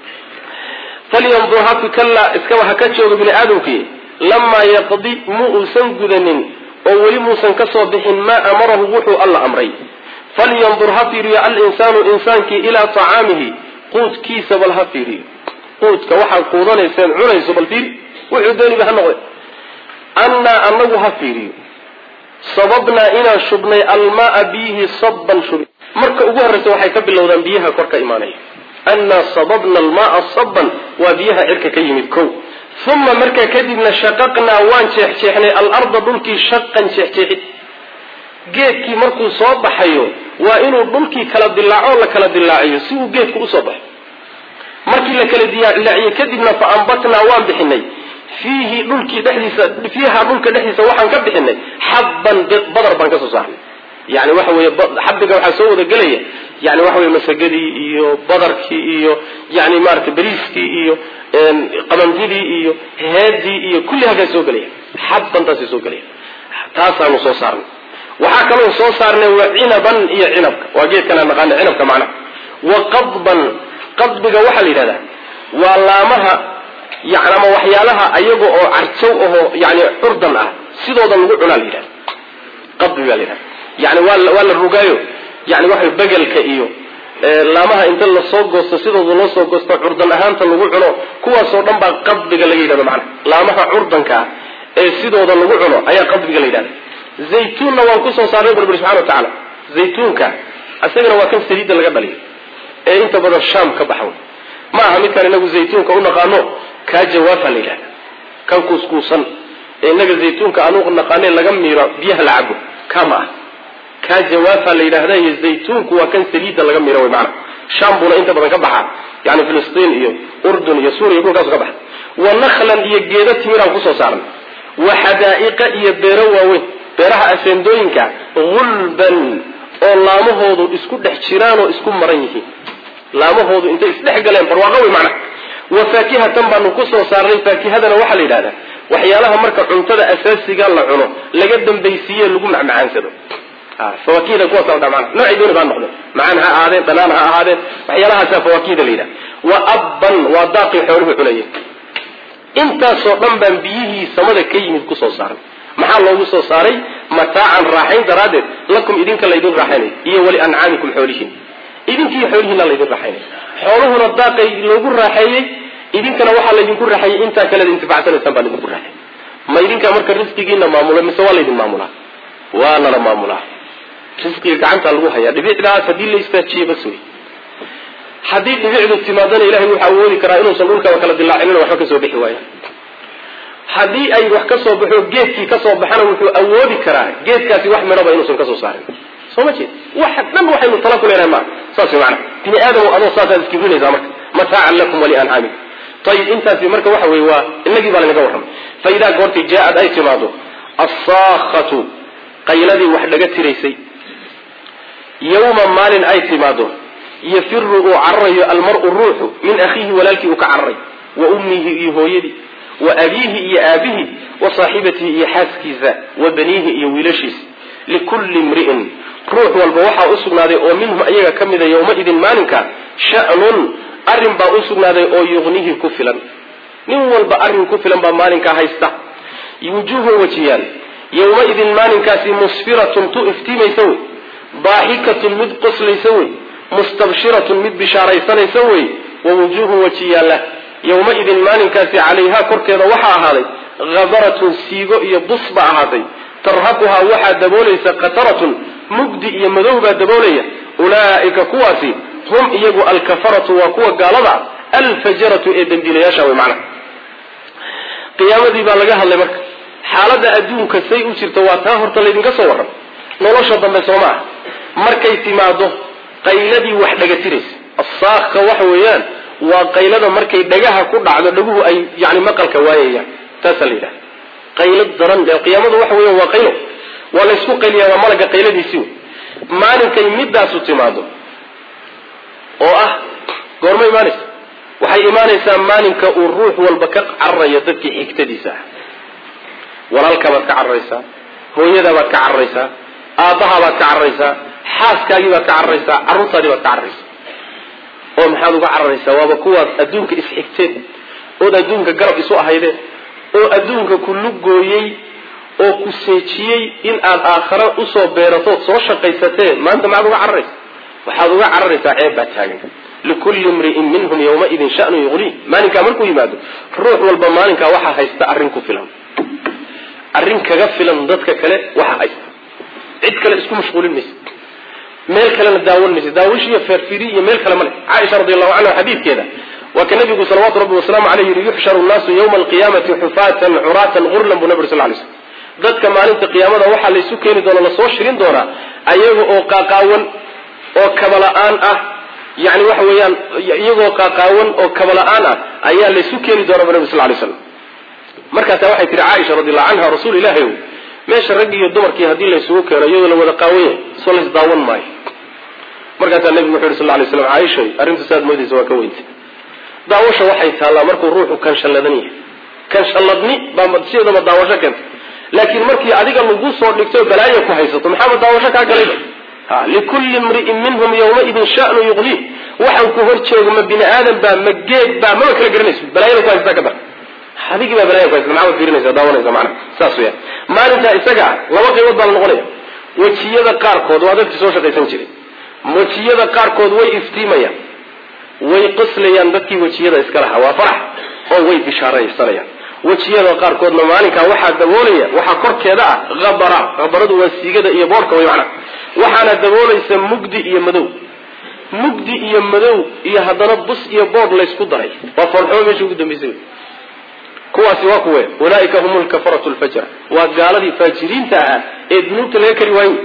falyandur hafi kalla iskaba ha ka joogo bini aadamkii lamaa yaqdi mu uusan gudanin oo weli muusan ka soo bixin maa amarahu wuxuu alla amray falyandur ha fiiriyo alinsaanu insaankii ilaa tacaamihi quudkiisa bal ha fiiriyo quudka waxaad quudanayseen cunayso bal fiiri wuxuu dooniba ha noqde annaa anagu ha fiiriyo sababnaa inaan shubnay almaaa biyihi sabban shubi marka ugu horreysa waxay ka bilowdaan biyaha kor ka imaanaya annaa sababna almaaa sabban waa biyaha cirka ka yimid kow uma markaa kadibna shaqaqnaa waan jeexjeexnay alarda dhulkii shaqan jeexjeexid geedkii markuu soo baxayo waa inuu dhulkii kala dilaaco la kala dilaaciyo si uu geedku usoo baxo markii la kala dilaaciyo kadibna fa ambatnaa waan bixinay fiihi dhulkii dhexdiisa fiiha dhulka dhexdiisa waxaan ka bixinay xabban badar baan ka soo saarnay yani waxa weeye xabbiga waxaa soo wada gelaya yani waxa weye masagadii iyo badarkii iyo yani maarata beriiskii iyo qabandidii iyo heedii iyo kulli halkaa soo gelaya xabbantaasay soo gelaya taasaanu soo saarnay waxaa kaloo soo saarnay wa cinaban iyo cinabka waa geedkan aan naqaana cinabka macnaha wa qadban qadbiga waxaa la yidhahdaa waa laamaha yani ama waxyaalaha ayaga oo carjow ahoo yani curdan ah sidooda lagu cunaa la yidhahda qadbi baa la yidhahda yani waa waa la rugaayo yani waxa begelka iyo laamaha inta lasoo goosto sidooda loo soo goosto curdan ahaanta lagu cuno kuwaasoo dhan baa qadbiga laga yidhahdo macnaha laamaha curdanka ah ee sidooda lagu cuno ayaa qadbiga la yidhahda zaytuunna waan kusoo saarnay barbari subxana wa tacaala zaytuunka isagana waa kan saliidda laga dhaliyo ee inta badan shaam ka baxa ma aha midkaan inagu zaytuunka u naqaano kaa jawaafa la yidhahda kan kuuskuusan ee inaga zaytuunka aanu naqaane laga miiro biyaha la cabo kaa ma ah kaa jawaafa la yidhaahda iyo zaytuunku waa kan saliidda laga miiro wy maana shaam buuna inta badan ka baxaa yani filistiin iyo urdun iyo suuriya dhulkaasu ka baxa wa naklan iyo geedo timiraan kusoo saarnay wa xadaa'iqa iyo beero waaweyn beeraha aseendooyinka gulban oo laamahoodu isku dhex jiraan oo isku maran yihiin laamahoodu intay isdhex galeen barwaaqo wey macnaha wa faakihatan baanu kusoo saarnay faakihadana waxaa la yidhahdaa waxyaalaha marka cuntada asaasiga la cuno laga dambaysiiye lagu macmacaansado fawaakihda kuwaasa dha mana noocay dooni baa noqdeen macaan ha ahaadeen dhanaan ha ahaadeen waxyaalahaasa fawaakihda la yidhaha wa abban waa daaqii xooluhu cunayeen intaasoo dhan baan biyihii samada ka yimid kusoo saaray maxaa loogu soo saaray mataacan raaxayn daraaddeed lakum idinka laydin raaxaynay iyo wali ancaamikum xoolihiin idinkiiyo xoolihiina laydin raaxaynay xooluhuna daaqay loogu raaxeeyey idinkana waxaa laydinku raaxeeyey intaa kalead intifacsanaysaan baa laydinku raaxeeyey ma idinkaa marka risqigiina maamula mise waa laydin maamulaa waa lala maamulaa risqiga gacanta lagu hayaa dhibicdaas haddii la istaajiye bas wey haddii dhibicdu timaadana ilahay wuxuu awoodi karaa inuusan dhulkaba kala dilaacinina waxba kasoo bixi waaya haddii ay wax ka soo baxo geedkii kasoo baxana wuxuu awoodi karaa geedkaasi wax midhaba inuusan kasoo saarin soo ma jeed waxa dhan waxaynu tala ku leenahay maa saas way macana bini aadam adoo saasaad iskibrinaysaa marka mataacan lakum waliancaamikum ayib intaasi marka waxa weye waa inagii baa laynaga warramay fa idaa goortay jaa-ad ay timaado assaakatu qayladii wax dhaga tiraysay yawma maalin ay timaado yafiru uu cararayo almar-u ruuxu min akhiihi walaalkii uu ka cararay wa ummihi iyo hooyadii wa abiihi iyo aabbihi wa saaxibatihi iyo xaaskiisa wa baniihi iyo wiilashiisa likulli imri'in ruux walba waxaa u sugnaaday oo minhum ayaga ka mida yowmaidin maalinka sha'nun arrin baa u sugnaaday oo yuqnihi ku filan nin walba arrin ku filan baa maalinkaa haysta wujuuhun wajiyaal yowmaidin maalinkaasi musfiratun tu iftiimaysa wey daaxikatun mid qoslaysa wey mustabshiratun mid bishaaraysanaysa wey wa wujuuhun wajiyaalla yowmaidin maalinkaasi calayhaa korkeeda waxaa ahaaday hadaratun siigo iyo bus baa ahaatay tarhaquhaa waxaa daboolaysa qataratun mugdi iyo madow baa daboolaya ulaa'ika kuwaasi hum iyagu alkafaratu waa kuwa gaalada alfajaratu ee dembiilayaasha wey macnaha qiyaamadii baa laga hadlay marka xaaladda adduunka say u jirta waa taa horta laydinka soo warram nolosha dambe soo maaha markay timaado qayladii wax dhagatiraysa assaakka waxa weeyaan waa qaylada markay dhagaha ku dhacdo dhaguhu ay yani maqalka waayayaan taasaa la yidhaha qaylad daran qiyaamadu waxa weya waa qaylo waa laysku qayliyaa waa malaga qayladiisii wey maalinkay midaasu timaado oo ah goorma imaanaysa waxay imaanaysaa maalinka uu ruux walba ka cararayo dadkii xigtadiisa ah walaalkaabaad ka cararaysaa hooyadaabaad ka cararaysaa aabbahabaad ka cararaysaa xaaskaagii baad ka cararaysaa carruurtaadii baad ka cararaysaa oo maxaad uga cararaysaa waaba kuwaad adduunka isxigteen ood adduunka garab isu ahaydeen oo adduunka ku lugooyey oo ku seejiyey in aad aakhare usoo beeratood soo shaqaysatee maanta maxaad uga cararaysa waxaad uga cararaysaa ceeb baa taagan likulli imri'in minhum yawmaidin shanu yuqnii maalinkaa markuu yimaado ruux walba maalinkaa waxaa haysta arrin ku filan arrin kaga filan dadka kale waxaa haysta cid kale isku mashquulin maysa meel kalena daawan maysa daawash iyo feerfiri iyo meel kale ma leh caaisha radiallahu canha xadiidkeeda waa ka nabigu salawaatu rabbi wasalaamu caleyh yihi yuxsharu nnaasu yawma alqiyaamati xufaatan curaatan gurlan buu nabig sal lay slm dadka maalinta qiyaamada waxaa laysu keeni doona lasoo shirin doonaa ayaga oo qaaqaawan oo kabala-aan ah yani waxa weeyaan iyagoo qaaqaawan oo kabala-aan ah ayaa laysu keeni doonaa bu nabig sal lay slam markaasa waxay tihi caaisha radiallahu canha rasuul ilahi ow meesha raggi iyo dumarkii haddii laysugu keeno iyadoo la wada qaawan yahay soo lays daawan maayo markaasaa nabigu wuxu yhi sal lay slam caaishay arrintu saad moodaysa waa ka weynta daawasha waxay taallaa markuu ruuxu kanshalladan yahay kanshalladni baa sideedaba daawasho keenta laakiin markii adiga lagu soo dhigto balaayo ku haysato maxaaba daawasho kaa galayba ha likulli imri'in minhum yawmaidin sha'nu yuqnii waxaan ku hor joogo ma bini aadan baa ma geed baa maba kala garanayso balaayada ku haystaa ka dar adigii baa balaya ku haysata maxaad fiirinaysa daawanaysa macana saas weya maalintaa isaga ah laba qaybood baa la noqonaya wejiyada qaarkood waa dadkii soo shaqaysan jiray wejiyada qaarkood way iftiimayaan way qoslayaan dadkii wejiyada iska lahaa waa farax oo way bishaaraysanayaan wejiyada qaarkoodna maalinkaa waxaa daboolaya waxaa korkeeda ah habara habaradu waa siigada iyo boorka way macana waxaana daboolaysa mugdi iyo madow mugdi iyo madow iyo haddana bus iyo boor laysku daray waa foolxumo meesha ugu dambaysay kuwaasi waa kuwe ulaaika hum lkafaratu lfajra waa gaaladii faajiriinta ahaa ee dunuubta laga kari waayo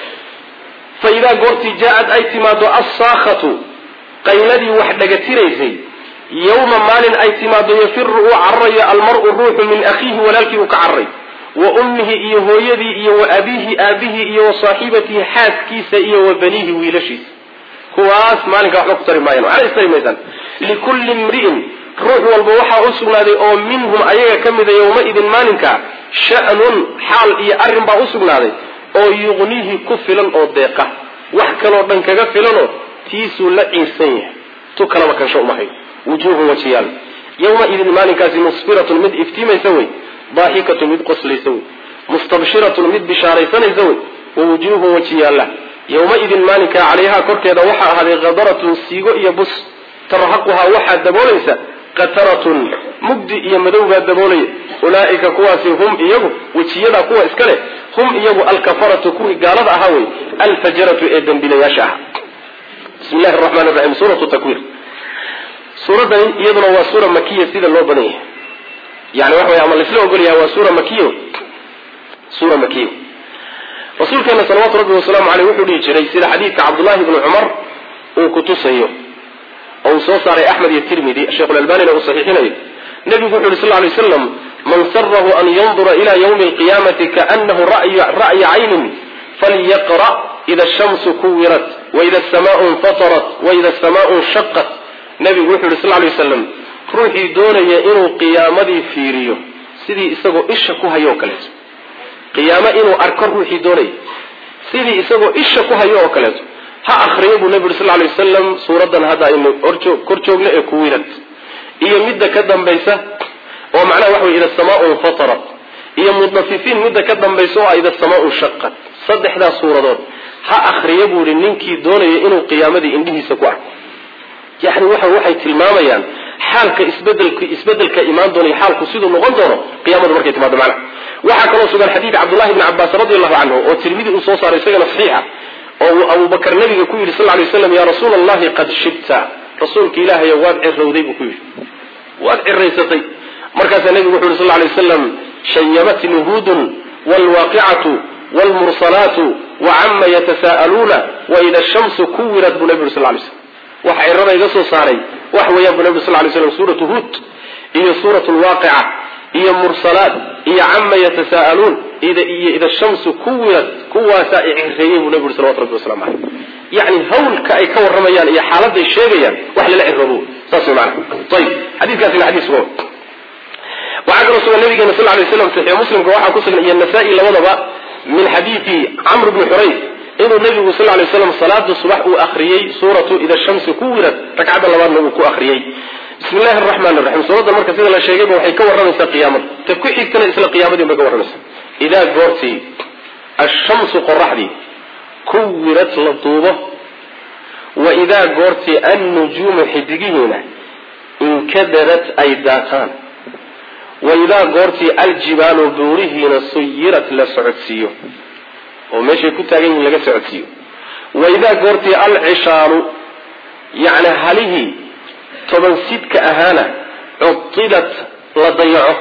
fa idaa goortii jaa-ad ay timaado assaakhatu qayladii wax dhagatiraysay yawma maalin ay timaado yafiru uu cararayo almar-u ruuxu min akhiihi walaalkii uu ka cararay wa ummihi iyo hooyadii iyo wa abiihi aabihii iyo wa saaxibatihi xaaskiisa iyo wa baniihi wiilashiisa kuwaas maalinkaa waxba ku tari maayaan waxna istari maysaan likulli imri'in ruux walba waxaa u sugnaaday oo minhum ayaga ka mida yowma-idin maalinka sha'nun xaal iyo arrin baa u sugnaaday oo yuqnihi ku filan oo deeqa wax kaloo dhan kaga filanoo tiisuu la ciirsan yahay tu kalaba kansho umahay wujuuhun wajiyaal yowma-idin maalinkaasi musfiratun mid iftiimaysa wey daaxikatun mid qoslaysa wey mustabshiratun mid bishaaraysanaysa wey wa wujuuhun wajiyaalla yowma-idin maalinkaa calayhaa korkeeda waxaa ahaaday khadaratun siigo iyo bus tarhaquhaa waxaa daboolaysa qataratun mugdi iyo madow baa daboolaya ulaaika kuwaasi hum iyagu wejiyadaa kuwa iska leh hum iyagu alkafaratu kuwii gaalada ahaa wey alfajaratu ee dembilayaasha aha bismi llahi raxmaan raxiim suuratu takwir suuraddan iyaduna waa suura makiya sida loo badan yahay yani waxa wey ama laisla ogolyaha waa suura makiyo suura makiyo rasuulkeena salawaatu rabbi wasalaamu caleyh wuxuu dhihi jiray sida xadiidka cabdullahi bni cumar uu kutusayo oo uu soo saaray axmed iyo tirmidi sheikhulalbanina uu saxiixinayo nebigu wuxu yhi sal lay slam man sarahu an yandura ila ywmi alqiyamati kaanahu ra'ya caynin falyaqra' ida shamsu kuwirat waida samaau infatarat waida samaau shaqat nebigu wuxuu yihi sal lay waslam ruuxii doonaya inuu qiyaamadii fiiriyo sidii isagoo isha ku hayo oo kaleeto qiyaamo inuu arko ruuxii doonaya sidii isagoo isha ku hayo oo kaleeto ha akriyo buu nebi uri sal lay wasalam suuraddan hadda aynu kor joogno ee kuwirad iyo midda ka dambaysa oo macnaha waxa wey ida samaau infatarat iyo mudafifiin midda ka dambaysa oo ah ida samaau shaqat saddexdaas suuradood ha akriyo buu ihi ninkii doonaya inuu qiyaamadii indhihiisa ku arko yani waxa waxay tilmaamayaan xaalka isbedelka isbedelka imaan doona iyo xaalku siduu noqon doono qiyamadu markay timaado macnaha waxaa kaloo sugan xadiid cabdullahi bni cabaas radi allahu canhu oo tirmidi uu soo saaray isagana saxiixa oo uu abubakar nabiga ku yidhi sal lay waslam ya rasuula allahi qad shibta rasuulka ilaahayo waad cirowday buu ku yidhi waad ciraysatay markaasaa nebigu wuxu yhi sal lay waslam shayabatni hudun wlwaaqicatu wlmursalaatu wacama yatasa'aluuna waida shamsu kuwirat buu nebi yuri sal lay slam waxa cirada iga soo saaray wax weeyaan buu nebi sal lay slam suuratu hud iyo suuratu lwaaqica iyo mursalaat iyo cama yatasa'aluun iyo ida shamsu kuwirat kuwaasaa icireeyey buu nebi uri salawatu rabbi waslamu caleyh yacni hawlka ay ka warramayaan iyo xaaladay sheegayaan wax lala ciroobo saas way maana ayib xadiiskaasina xadiis sugan waxaa kaloo sugan nabigeena sal lay slam saxiix muslimka waxaa ku sugan iyo nasaa-i labadaba min xadiidi camr bni xurays inuu nabigu sal lay slam salaada subax uu akriyey suuratu ida shamsi ku wirad ragcadda labaadna uu ku akriyey bismi llahi araxmaan raxiim suuradda marka sida la sheegayba waxay ka warramaysaa qiyaamada ta ku xigtana isla qiyaamadii bay ka warramaysaa idaa goortii ashamsu qoraxdii kuwirad la duubo wa idaa goortii annujuumu xidigihiina inkadarat ay daataan wa idaa goortii aljibaalu buurihiina suyirat la socodsiiyo oo meeshay ku taagan yihiin laga socodsiiyo wa idaa goortii alcishaaru yacni halihii toban sidka ahaana cudilat la dayaco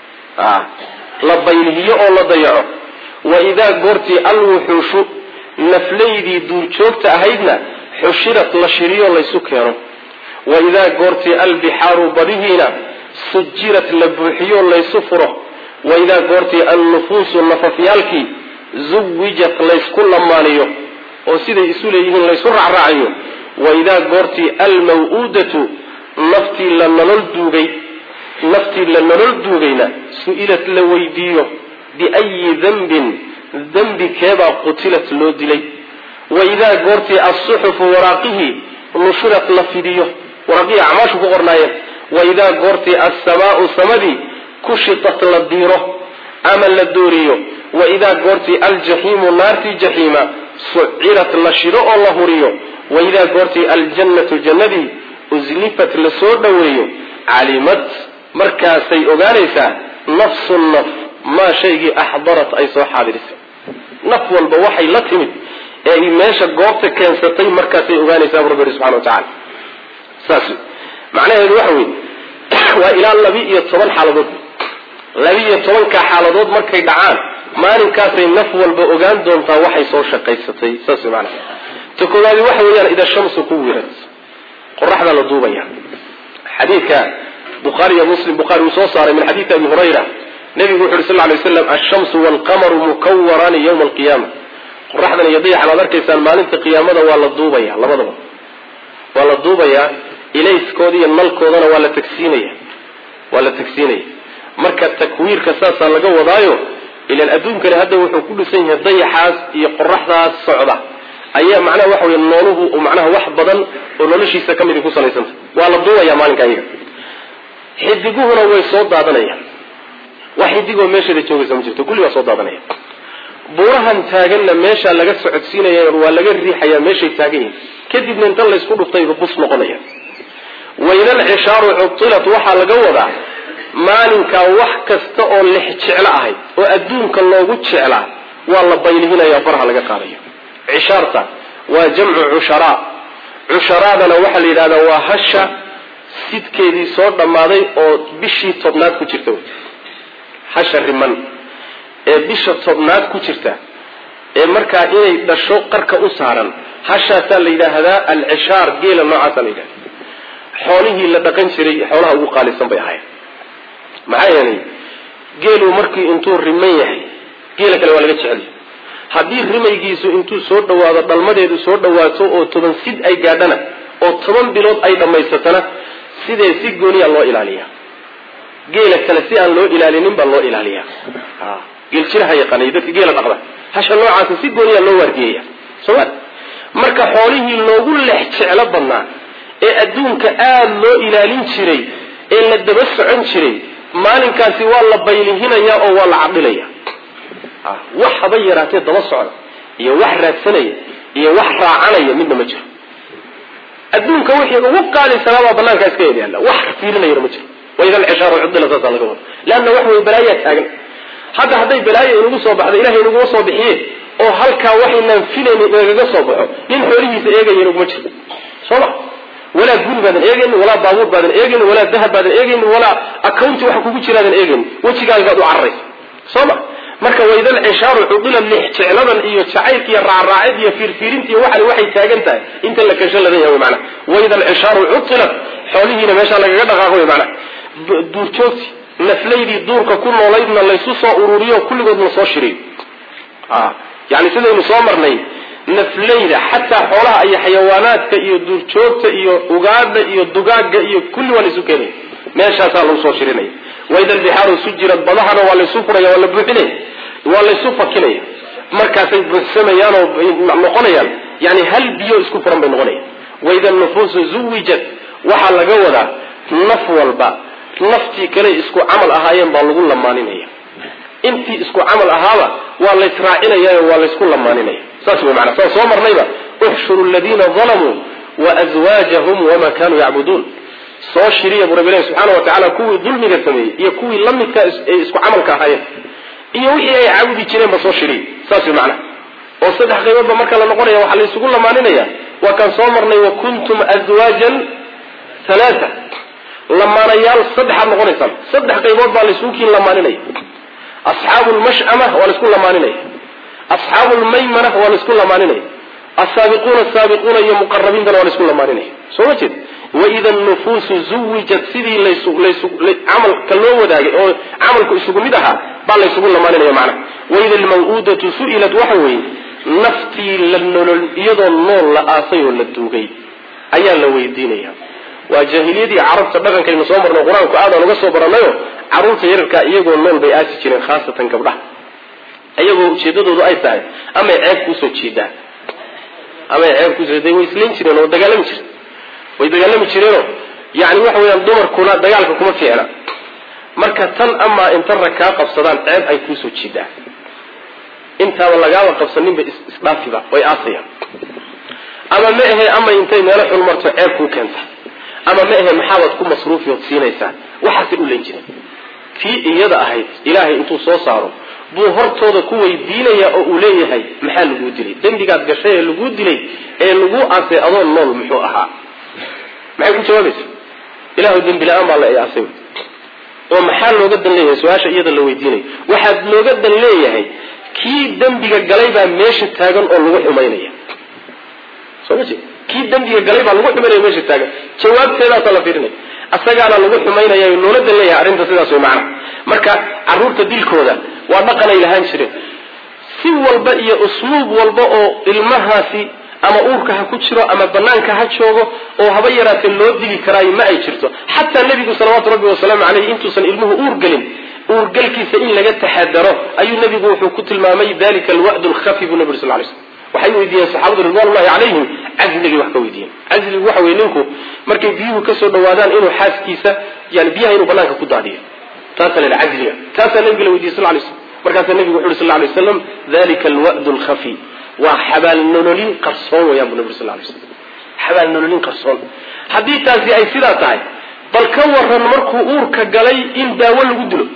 la baylihiyo oo la dayaco wa idaa goortii alwuxuushu naflaydii duurjoogta ahaydna xushirat la shiriyo laysu keeno wa idaa goortii albixaaru badihiina sujirat la buuxiyo laysu furo wa idaa goortii annufuusu nafafyaalkii zuwijat laysku lamaaniyo oo siday isu leeyihiin laysu raacraacayo wa idaa goortii almaw-uudatu naftii la nolol duugay naftii la nolol duugayna su-ilat la weydiiyo biayi dembin dembi keebaa qutilat loo dilay wa idaa goortii alsuxufu waraaqihii nushirat la fidiyo waraaqihii acmaashu ku qornaayeen wa idaa goortii alsamaau samadii kushitat la diiro ama la dooriyo wa idaa goortii aljaxiimu naartii jaxiima sucirat la shido oo la huriyo wa idaa goortii aljannatu jannadii uslifat la soo dhoweeyo calimad markaasay ogaanaysaa nafsu naf maa shaygii axdarat ay soo xaadirisay naf walba waxay la timid ee ay meesha goobta keensatay markaasay ogaanaysaa bu rabbi yihi subxana wa tacala saas macnaheedu waxa weye waa ilaa laba iyo toban xaaladood laba-iyo tobankaa xaaladood markay dhacaan maalinkaasay naf walba ogaan doontaa waxay soo shaqaysatay saas maana ta koowaadi waxa weeyaan ida shamsu ku wirad qoraxda la duubaya xadiidka bukhaari iyo muslim bukhari uu soo saaray min xadiidi abi hurayra nabigu wuxu uhi sal ly slam alshamsu waalqamaru mukawaraani yowma alqiyaama qoraxdan iyo dayaxan aad arkaysaan maalinta qiyaamada waa la duubaya labadaba waa la duubayaa ilayskooda iyo nalkoodana waa la tagsiinaya waa la tagsiinaya marka takwiirka saasaa laga wadaayo ilan adduunkani hadda wuxuu ku dhisan yahay dayaxaas iyo qoraxdaas socda ayaa macnaha waxa wey nooluhu macnaha wax badan oo noloshiisa ka midi ku salaysanta waa la duubaya maalinka ayaga xidiguhuna way soo daadanayaan wax xidigoo meesheeda joogaysa ma jirto kulli waa soo daadanaya buurahan taaganna meeshaa laga socodsiinaya waa laga riixayaa meeshay taagan yihin kadibna inta laysku dhuftayba bus noqonaya waydal cishaaru cudilat waxaa laga wadaa maalinkaa wax kasta oo lex jeclo ahayd oo adduunka loogu jeclaa waa la baylihinaya faraha laga qaadayo cishaarta waa jamcu cusharaa cusharaadana waxaa la yidhahdaa waa hasha sidkeedii soo dhammaaday oo bishii tobnaad ku jirta hasha riman ee bisha tobnaad ku jirta ee markaa inay dhasho qarka u saaran hashaasaa la yidhaahdaa alcishaar geela noocaasa la yidhahda xoolihii la dhaqan jiray xoolaha ugu qaalisan bay ahayd maxaa yeelay geelu markii intuu riman yahay geela kale waa laga jecelyahy haddii rimaygiisu intuu soo dhawaado dhalmadeedu soo dhawaato oo toban sid ay gaadhana oo toban bilood ay dhammaysatana sidee si gooniya loo ilaaliya geela kale si aan loo ilaalinin baa loo ilaaliya geeljiraha yaqaanay dadka geela dhaqda hasha noocaasa si gooniya loo waardiyeya soma marka xoolihii loogu lex jeclo badnaa ee adduunka aada loo ilaalin jiray ee la daba socon jiray maalinkaasi waa la baylihinaya oo waa la cadhilaya wax haba yaraatee daba socda iyo wax raadsanaya iyo wax raacanaya midna ma jiro adduunka wixii ugu qaalisanaabaa banaankaa iska yaala wax fiirinayana ma jiro waida alcishaaru cudila saasaa laga wada leanna wax wey balaayaa taagan hadda hadday balaayo inagu soo baxda ilahay inaguma soo bixiye oo halkaa waxaynaan filaynin inagaga soo baxo nin xoolihiisa eegaya inaguma jiro soo ma walaa guri baadan eegaynin walaa baabuur baadan eegaynin walaa dahab baadan eegaynin walaa accounti waxa kugu jiraadan eegaynin wejigaagaad u cararaysa soo ma marka waydal cishaaru cudila lix jecladan iyo jacaylka iyo raacraacid iyo fiirfiirinta iyo waxan waxay taagan tahay inta la kasho ladan yahay mana waydal cishaaru cudilat xoolihiina meeshaa lagaga dhaqaaqo wy mana duurjoogti naflaydii duurka ku noolaydna laysu soo ururiyo kulligood la soo shiriyo yani sidaynu soo marnay naflayda xataa xoolaha iyo xayawaanaadka iyo duurjoogta iyo ugaadha iyo dugaagga iyo kulli waa laysu keenaya meeshaasaa lagu soo shirinaya waida albixaaru sujirad badahana waa laysu furaya waa la buuxinaya waa laysu fakinaya markaasay buuxsamayaan oo noqonayaan yani hal biyo isku furan bay noqonayaan waida nufuusu zuwijat waxaa laga wadaa naf walba naftii kale isku camal ahaayeen baa lagu lamaaninaya intii isku camal ahaaba waa laysraacinaya waa laysku lamaaninaya saas wey maana saan soo marnayba uxshuru ladiina dalamuu waazwaajahum wama kanuu yacbuduun soo shiriya bu rabbi ilahi subxaana wa tacala kuwii dulmiga sameeyey iyo kuwii lamidka ee isku camalka ahaayeen iyo wixii ay caabudi jireenba soo shiriya saas wey macana oo saddex qayboodba marka la noqonaya waxaa laysugu lamaaninaya waa kaan soo marnay wa kuntum azwaajan halaata lamaanayaal saddexaad noqonaysaan saddex qaybood baa laysugu kiin lamaaninaya asxaabu lmash'ama waa laysku lamaaninaya asxaabu lmaymana waa laysku lamaaninaya asaabiquuna asaabiquuna iyo muqarabiintana waa laysku lamaaninaya soo ma jeed waida nufuusu zuwijat sidii camalka loo wadaagay oo camalku isugu mid ahaa baa laysugu lamaaninaya macnaha waida almaw'uudatu su'ilat waxa weeye naftii la nolol iyadoo nool la aasay oo la duugay ayaa la weydiinaya waa jaahiliyadii carabta dhaqankaynu soo marno qur-aanku aadaan uga soo baranayo carruurta yararkaa iyagoo nool bay aasi jireen khaasatan gabdhaha iyagoo ujeedadoodu ay tahay amay ceeb kuusoo jeedaan amay ceeb kuusoo way islayn jireen oo dagaalami jireen way dagaalami jireenoo yani waxa weeyaan dumarkuna dagaalka kuma fiicna marka tan amaa inta rag kaa qabsadaan ceeb ay kuusoo jeedaan intaaba lagaaba qabsaninba isdhaafiba way aasayaan ama ma ahe ama intay meelo xun marto ceeb kuu keenta ama ma ahe maxaabaad ku masruufi ood siinaysaa waxaasay u len jireen tii iyada ahayd ilaahay intuu soo saaro buu hortooda ku weydiinaya oo uu leeyahay maxaa laguu dilay dembigaad gashay ee laguu dilay ee laguu aasay adoo nool muxuu ahaa maxay ku jawaabaysa ilahu dembi la-aan baa la aasay oo maxaa looga dan leeyahay su-aasha iyada la weydiinayo waxaad looga dan leeyahay kii dembiga galay baa meesha taagan oo lagu xumaynaya soo ma jeed kii dembiga galay baa lagu xumaynaya meesha taagan jawaabteedaasaa la fiirinaya asagaana lagu xumaynaya loola dan leeyahay arrinta sidaas way macana marka carruurta dilkooda waa dhaqanay lahaan jireen si walba iyo usluub walba oo ilmahaasi ama uurka ha ku jiro ama banaanka ha joogo oo haba yaraatee loo dili karaayo ma ay jirto xataa nebigu salawaatu rabbi wasalaamu caleyh intuusan ilmuhu uur gelin uurgalkiisa in laga taxadaro ayuu nebigu wuxuu ku tilmaamay dalika alwa'du lkhafi buu nebi sal lay slm waxay weydiiyeen saxaabadu ridwanullahi calayhim casligay wax ka weydiiyeen casligu waxa weye ninku markay biyuhu kasoo dhawaadaan inuu xaaskiisa yani biyaha inuu banaanka ku daadiyo taasaa la yidhaha casliga taasaa nabiga la weydiiyey sal lay slam markaasaa nebigu wuxu uhi sal lay waslam dalika alwa'du lkhafi waa xabaal nololin qarsoon weyaan bu nabi sal lay slam xabaal nololin qarsoon haddii taasi ay sidaa tahay bal ka waran markuu uurka galay in daawo lagu dilo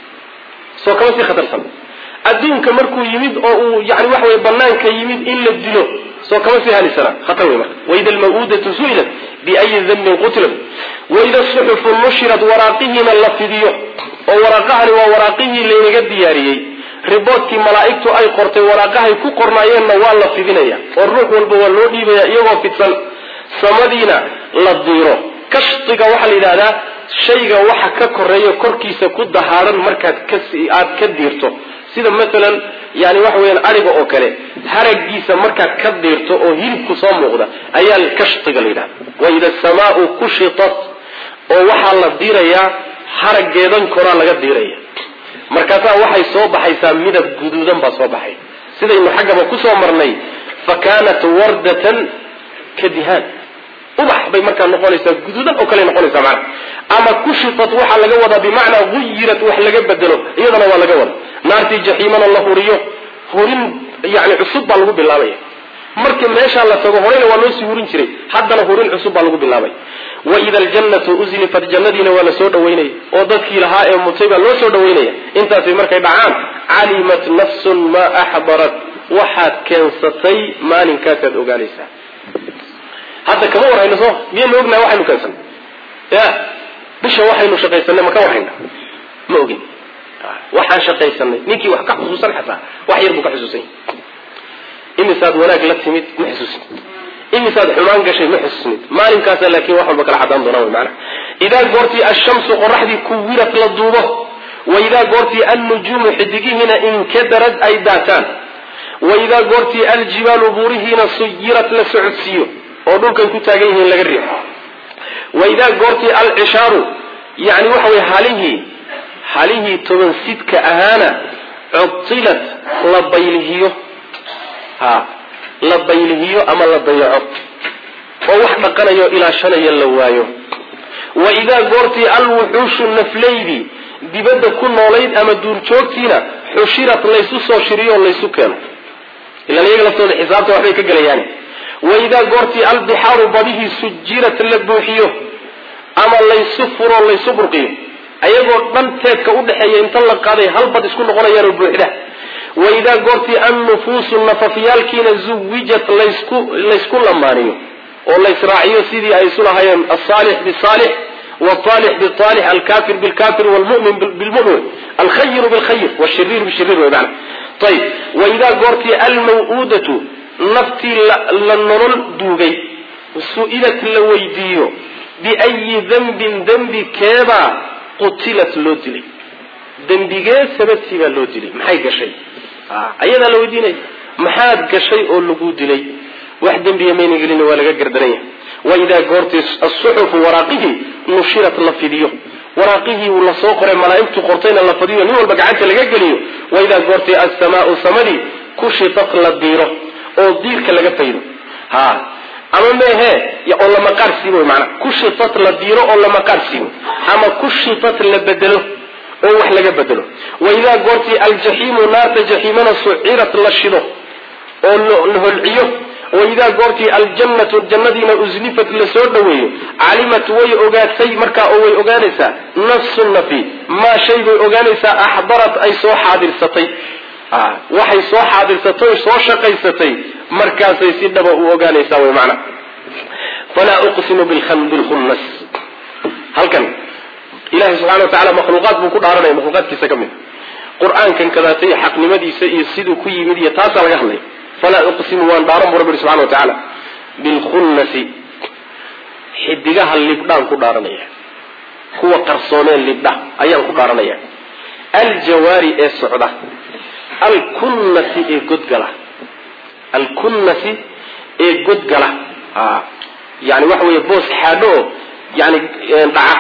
soo kama sii khatarsan adduunka markuu yimid oo uu yani waxa weye banaanka yimid in la dilo soo kama sii halisana khatar wey marka waida almaw'udatu su'ilat biayi dambin qutilat waida suxufu nushirat waraaqihiina la fidiyo oo waraaqahani waa waraaqihii laynaga diyaariyey riboodkii malaa'igtu ay qortay waraaqahay ku qornaayeenna waa la fidinaya oo ruux walba waa loo dhiibaya iyagoo fidsan samadiina la diiro kashtiga waxaa la yidhahdaa shayga waxa ka koreeya korkiisa ku dahaaran markaad aad ka diirto sida maalan yani waxa weyaan ariga oo kale haragiisa markaad ka diirto oo hilibku soo muuqda ayaa kashtiga la yidhahda waida asamaau kushitat oo waxaa la diirayaa harageedan koraa laga diiraya markaasaa waxay soo baxaysaa midab guduudan baa soo baxay sidaynu xaggaba kusoo marnay fa kaanat wardatan ka dihaan ubax bay markaa noqonaysaa guduudan oo kale noqonaysaa macana ama kushifat waxaa laga wadaa bimacnaa guyirat wax laga bedelo iyadana waa laga wada naartii jaxiimana la huriyo hurin yani cusub baa lagu bilaabaya marka meeshaa la tago horeyna waa loo sii hurin jiray haddana hurin cusub baa lagu bilaabay waida aljannatu uslifat jannadiina waa la soo dhawaynaya oo dadkii lahaa ee mutay baa loo soo dhawaynaya intaasay markay dhacaan calimat nafsun maa axdarat waxaad keensatay maalinkaasaad ogaanaysaa hadda kama warhayno soo miyaynu ognahay waxaynu keensanay ya bisha waxaynu shaqaysanay ma ka warhayna ma ogin waxaan shaqaysanay ninkii wax ka xusuusan xataa wax yar buu ka xusuusan yahay imisaad wanaag la timid ma xusuusin imisaad xumaan gashay ma xusuusnid maalinkaasa laakiin wax walba kala cadaan doonaa wy maana idaa goortii ashamsu qoraxdii kuwirat la duubo wa idaa goortii annujuumu xidigihiina inkadarad ay daataan wa idaa goortii aljibaalu buurihiina suyirat la socodsiiyo oo dhulkay ku taagan yihiin laga riixo wa idaa goortii alcishaaru yani waxa weye halihii halihii toban sidka ahaana cudilat la baylihiyo ha la baylihiyo ama la dayaco oo wax dhaqanayo ilaashanaya la waayo wa idaa goortii alwuxuushu naflaydi dibadda ku noolayd ama duurjoogtiina xushirat laysu soo shiriyo o laysu keeno ilaan iyaga laftooda xisaabta waxbay ka gelayaan wa idaa goortii albixaaru badihii sujirat la buuxiyo ama laysu furo laysu burqiyo ayagoo dhan teedka udhexeeya inta la qaaday hal bad isku noqonayaanoo buuxda wa idaa goortii annufuusu nafafyaalkiina zuwijat laysku laysku lamaaniyo oo laysraaciyo sidii ay isu lahaayeen asaalix bisaalix waalix biaalix alkafir bilkafir wlmumin bilmumin alkhayiru bilkhayr washiriir bishiriir wey mana ayib wa idaa goortii almaw-uudatu naftii la nolol duugay su-ilat la weydiiyo biayi dembin dembi keebaa qutilat loo dilay dembigee sababtii baa loo dilay maxay gashay ayadaa la weydiinaya maxaad gashay oo lagu dilay wax dembiya mayna gelin waa laga gardaranya waidaa goortii asuxufu waraaqihii nushirat la fidiyo waraaqihii uu lasoo qoray malaaigtu qortayna la fadiyo nin walba gacanta laga geliyo waidaa goortii assamaau samadii kushitat la diiro oo diirka laga faydo ha ama mehe oo la maqaar siibo mana kushitat la diiro oo la maqaar siibo ama kushitat la bedelo oo wax laga bedelo waidaa goortii aljaxiimu naarta jaxiimana sucirat la shido oo la holciyo waidaa goortii aljannatu jannadiina uslifat lasoo dhaweeyo calimat way ogaatay markaa oo way ogaanaysaa nafsu nafi maa shay bay ogaanaysaa axdarat ay soo xaadirsatay waxay soo xaadirsatay soo shaqaysatay markaasay si dhaba u ogaanaysaa wy mana falaa uqsimu bilkhunnas halkan ilahay subxana wa tacala makhluuqaad buu ku dhaaranaya makhluuqaadkiisa ka mid qur-aankan kadaatay xaqnimadiisa iyo siduu ku yimid iyo taasaa laga hadlay falaa uqsimu waan dhaaran bu rabbi ihi subxana wa tacaala bilkhunnasi xidigaha libdhaan ku dhaaranaya kuwa qarsoomeen libdha ayaan ku dhaaranaya aljawaari ee socda alkunnasi ee godgala alkunnasi ee godgala yani waxa weeye boos xaadho oo yani dhaca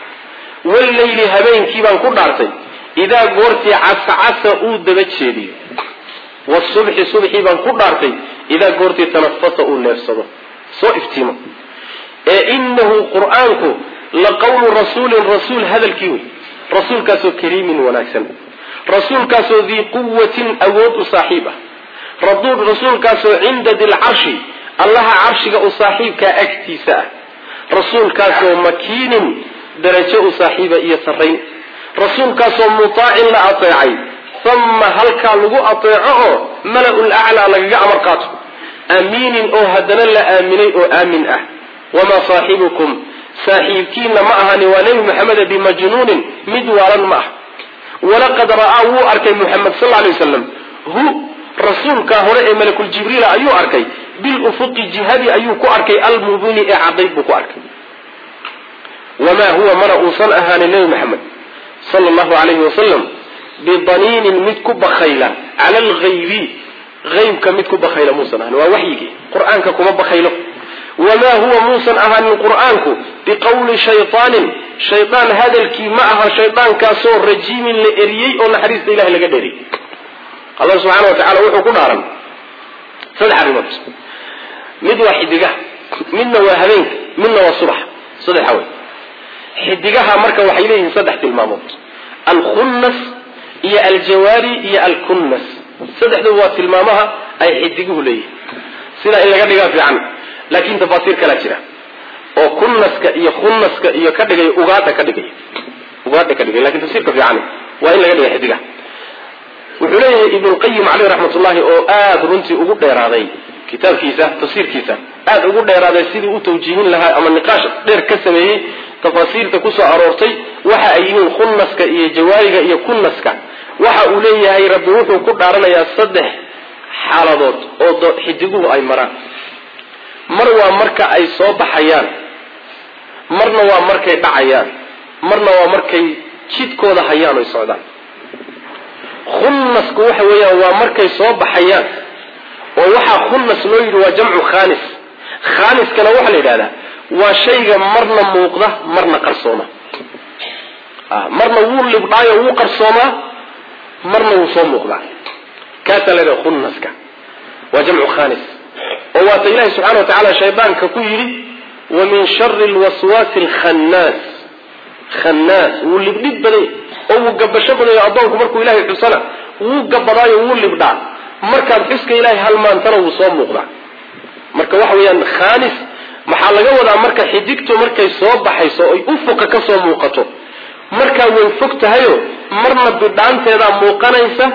wallayli habeenkii baan ku dhaartay idaa goortii cascasa uu daba jeediyo wasubxi subxii baan ku dhaartay idaa goortii tanafasa uu neefsado soo iftiimo ee inahu qur-aanku la qawlu rasuulin rasuul hadalkii wey rasuulkaasoo kariimin wanaagsan rasuulkaasoo dii quwatin awood u saaxiib ah rasuulkaasoo cinda dilcarshi allaha carshiga u saaxiibkaa agtiisa ah rasuulkaasoo makiinin darajo u saaxiiba iyo sarrayn rasuulkaasoo mutaacin la ateecay uma halkaa lagu ateeco oo mala-ul aclaa lagaga amar qaato amiinin oo haddana la aaminay oo aamin ah wamaa saaxibukum saaxiibkiina ma ahani waa nebi maxamede bimajnuunin mid waalan ma ah walaqad ra'aa wuu arkay muxamed sal lay waslam hu rasuulkaa hore ee malakuljibriila ayuu arkay bilufuqi jihadii ayuu ku arkay almubini ee cadayd buu ku arkay wamaa huwa mana uusan ahaanin nebi maxamed sala allahu alayhi wasalam bidaniinin mid ku bakayla cala alghaybi haybka mid ku bakayla muusan ahanin waa waxyigii qur-aanka kuma bakaylo wamaa huwa muusan ahaanin qur-aanku biqawli shayaanin shaydaan hadalkii ma aha shaydaankaasoo rajiimin la eriyey oo naxariista ilahay laga dheeriyey allah subxaana wa tacala wuxuu ku dhaaran saddex arrimood mid waa xidigaha midna waa habeenka midna waa subax saddexa wey xidigaha marka waxay leeyihiin saddex tilmaamood alkhunnas iyo aljawaari iyo alkunnas saddexduba waa tilmaamaha ay xidiguhu leeyihiin sidaa in laga dhigaa fiican laakiin tafaasiir kalaa jira oo kunnaska iyo khunnaska iyo ka dhigay ugaadha ka dhigay ugaadha ka dhigay lakin tafsiirka fiican waa in laga dhiga xidigaha wuxuu leeyahay ibnulqayim caleyh raxmat ullahi oo aada runtii ugu dheeraaday kitaabkiisa tafsiirkiisa aada ugu dheeraaday sidii u tawjiihin lahaa ama niqaash dheer ka sameeyey tafaasiirta kusoo aroortay waxa ay yihiin khunnaska iyo jawaariga iyo kunnaska waxa uu leeyahay rabbi wuxuu ku dhaaranayaa saddex xaaladood oo xidiguhu ay maraan mar waa marka ay soo baxayaan marna waa markay dhacayaan marna waa markay jidkooda hayaan oy socdaan khunnasku waxa weeyaan waa markay soo baxayaan oo waxaa khunnas loo yidhi waa jamcu khaanis khaaniskana waxaa la yidhahdaa waa shayga marna muuqda marna qarsooma marna wuu libdhaayo wuu qarsoomaa marna wuu soo muuqdaa ka kaasaa la dhaha khunnaska waa jamcu khanis oo waata ilahi subxana wa tacaala shaydaanka ku yidhi wa min shari lwaswaasi alkhannaas khannaas wuu libdhib baday oo wuu gabasho badayo addoonku markuu ilahay xusana wuu gabadaayo wuu libdhaa markaad xuska ilahay halmaantana wuu soo muuqdaa marka waxa weeyaan khanis maxaa laga wadaa marka xidigtu markay soo baxayso oy ufuqa ka soo muuqato markaa way fog tahayo marna bidhaanteedaa muuqanaysa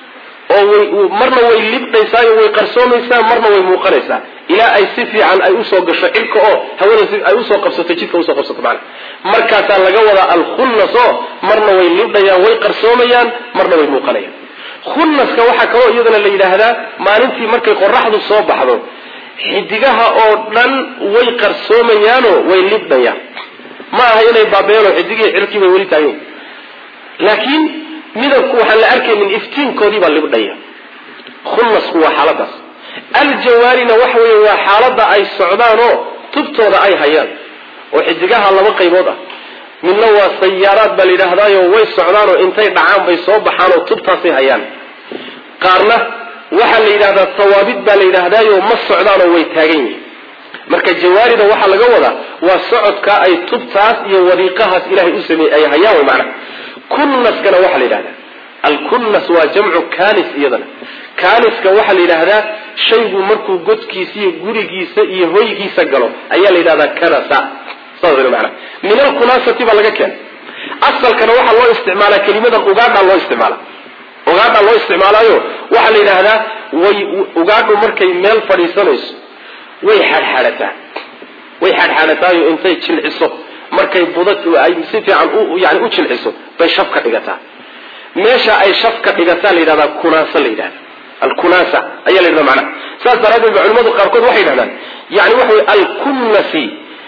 oo way marna way libdhaysaayo way qarsoomaysaa marna way muuqanaysaa ilaa ay si fiican ay usoo gasho cirka oo hawada ay usoo qabsato jidka usoo qabsato macana markaasaa laga wadaa alkhunnas oo marna way libdhayaan way qarsoomayaan marna way muuqanayaan khunnaska waxaa kaloo iyadana la yidhaahdaa maalintii markay qoraxdu soo baxdo xidigaha oo dhan way qarsoomayaanoo way libdhayaan ma aha inay baabeeno xidigihii cirkii bay weli taageen laakiin midabku waxaan la arkaynin iftiinkoodii baa libdhaya khunnasku waa xaaladaas aljawaarina waxa weeye waa xaaladda ay socdaanoo tubtooda ay hayaan oo xidigaha laba qaybood ah midna waa sayaaraad baa la yidhaahdaayo way socdaanoo intay dhacaan bay soo baxaanoo tubtaasay hayaan qaarna waxaa la yidhahdaa tawaabid baa la yidhaahdaayo ma socdaanoo way taagan yihiin marka jawaarida waxaa laga wadaa waa socodka ay tubtaas iyo wadiiqahaas ilahay u sameeyey ay hayaan way macnaha kunnaskana waxaa la yidhahdaa alkunnas waa jamcu kanis iyadana kaniska waxaa la yidhaahdaa shaygu markuu godkiisa iyo gurigiisa iyo hoygiisa galo ayaa la yidhahdaa kanasa saas mana min alkunasati baa laga keenay asalkana waxaa loo isticmaalaa kelimadan ugaadhaa loo isticmaala ugaadhaa loo isticmaalaayo waxaa la yidhaahdaa way ugaadhu markay meel fadhiisanayso way xadxadhataa way xadxadhataayo intay jilciso markay buda ay si fiican yani u jilciso bay shaf ka dhigataa meesha ay shaf ka dhigataa la yidhahdaa kunaasa la yidhahda alkunasa ayaa la yidhahda macnaha saas daraaddeed ba culimadu qaarkood waxay yidhahdaan yani waxa wey alkunnasi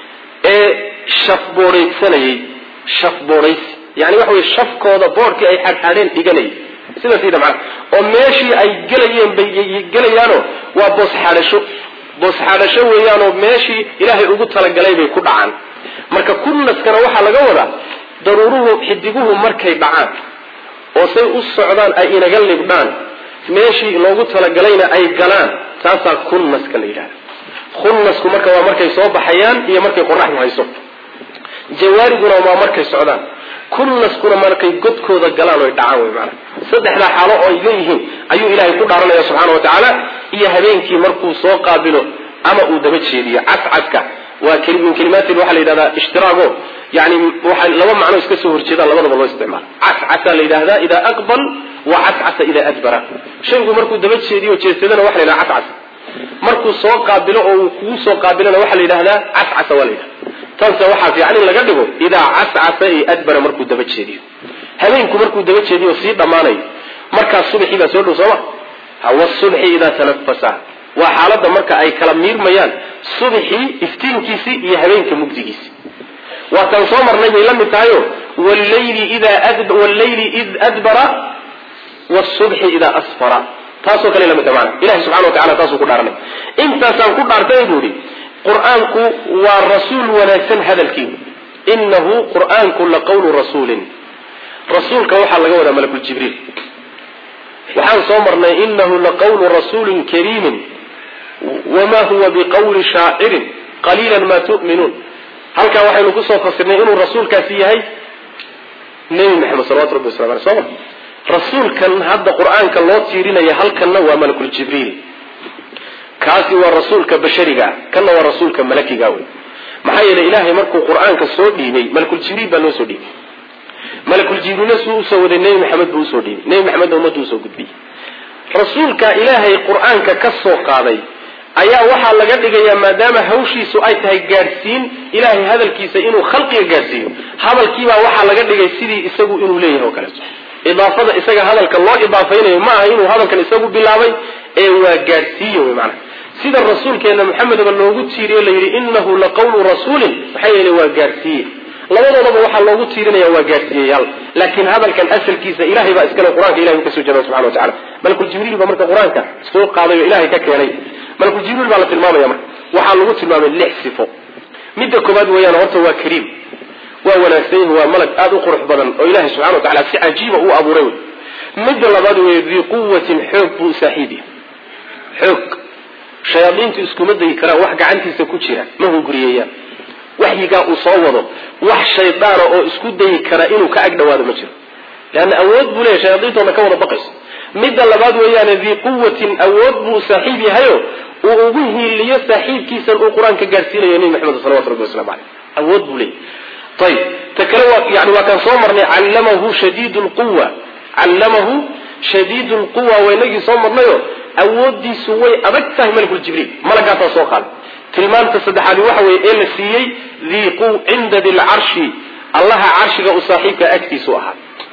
ee shaf boodhaysanayey shaf boodhaysi yani waxa wey shafkooda boodhkii ay xadxadheen dhiganayay sidaas yidha macnaha oo meeshii ay gelayeen bay gelayaano waa boos xadhasho boos xadhasho weeyaanoo meeshii ilaahay ugu talagalay bay ku dhacaan marka kunnaskana waxaa laga wadaa daruuruhu xidiguhu markay dhacaan oo say u socdaan ay inaga libdhaan meeshii loogu talagalayna ay galaan taasaa kunnaska la yidhahda kunnasku marka waa markay soo baxayaan iyo markay qoraxdu hayso jawaariduna waa markay socdaan kunnaskuna markay godkooda galaan oy dhacaan wey maana saddexdaa xaalo oo ay leeyihiin ayuu ilaahay ku dhaaranaya subxaana wa tacaala iyo habeenkii markuu soo qaabilo ama uu daba jeediyo cascaska waa min kalimaati waxaa la yidhahdaa ishtiraago yani waxay laba macno iska soo horjeedaan labadaba loo isticmaala cascasa la yidhahdaa idaa aqbal wa cascasa idaa adbara shaygu markuu daba jeediyo jeedsadana waxa la yidhahda cascasa markuu soo qaabilo oo uu kugu soo qaabilana waxaa la yidhahdaa cascasa waa la yidhahda tanse waxaa fiican in laga dhigo idaa cascasa iyo adbara markuu daba jeediyo habeenku markuu daba jeediyo sii dhammaanayo markaas subaxii baa soo dhow sooma wasubxi idaa tanafasa waa xaaladda marka ay kala miirmayaan subxii iftiinkiisii iyo habeenka mugdigiisii waataan soo marnay bay la mid tahayo wllayli id adbara wsubxi idaa asfara taasoo kale lamid tahay maana ilahi subxana wa tacala taasuu ku dhaaranay intaasaan ku dhaartay buu ihi qur-aanku waa rasuul wanaagsan hadalkii inahu qur-aanku laqawlu rasuulin rasuulka waxaa laga wadaa malakuljibriil waxaan soo marnay inahu laqawlu rasuulin kariimin wma huwa biqawli shaacirin qaliila ma tu'minuun halkaa waxaynu kusoo fasirnay inuu rasuulkaasi yahay nebi maxamed salawatu rabbi waslam aleh soma rasuulkan hadda qur-aanka loo tiirinaya halkanna waa malakuljibriil kaasi waa rasuulka bashariga ah kanna waa rasuulka malakiga wey maxaa yeelay ilaahay markuu qur-aanka soo dhiibay malakuljibriil baa loo soo dhiibay malakuljibriilna suu usoo waday nebi maxamed buu usoo dhiibay nebi maxamedna ummaddu usoo gudbiyey rasuulka ilaahay qur-aanka ka soo qaaday ayaa waxaa laga dhigayaa maadaama hawshiisu ay tahay gaadhsiin ilaahay hadalkiisa inuu khalqiga gaadhsiiyo hadalkiibaa waxaa laga dhigay sidii isagu inuu leeyahay oo kaleeto idaafada isaga hadalka loo idaafaynayo ma aha inuu hadalkan isagu bilaabay ee waa gaadhsiiye wey maanaa sida rasuulkeena maxamedaba loogu tiiriyo la yidhi inahu laqawlu rasuulin maxaa yeele waa gaadhsiiye labadoodaba waxaa loogu tiirinaya waa gaadhsiiyayaal laakiin hadalkan asalkiisa ilahay baa iskale qur-aanka ilahay kasoo jeeda subxana wa tacala malkuljibriil baa marka qur-aanka soo qaaday oo ilahay ka keenay malkuljibriil baa la tilmaamaya marka waxaa lagu tilmaamay lix sifo midda koobaad weeyaan horta waa kariim waa wanaagsan yahi waa malag aada u qurux badan oo ilahay subxana wa tacala si cajiiba uu abuuray wey midda labaad weeye dii quwatin xoog buu saaxiibiya xoog shayaadiintu iskuma dayi karaan wax gacantiisa ku jira ma hunguriyeyaan waxyigaa uu soo wado wax shaydaana oo isku dayi kara inuu ka ag dhawaado ma jiro leanna awood buu leeyahy shayaadiintoona ka wada baqayso midda labaad weeyaane dii quwatin awood buu saaxiib yahayo uu ugu hiiliyo saaxiibkiisan uu qur-aanka gaadhsiinayo nebi maxamed salawatu rabbi waslamu caleyh awood buu leeyahy ayib ta kale waa yani waa kaan soo marnay callamahu shadiidu lquwa callamahu shadiidu lquwa waynagii soo marnayo awoodiisu way adag tahay malakul jibriil malagaasaa soo qaaday tilmaanta saddexaadi waxa weeye ee la siiyey dii cinda dilcarshi allaha carshiga u saaxiibka agtiisu ahaa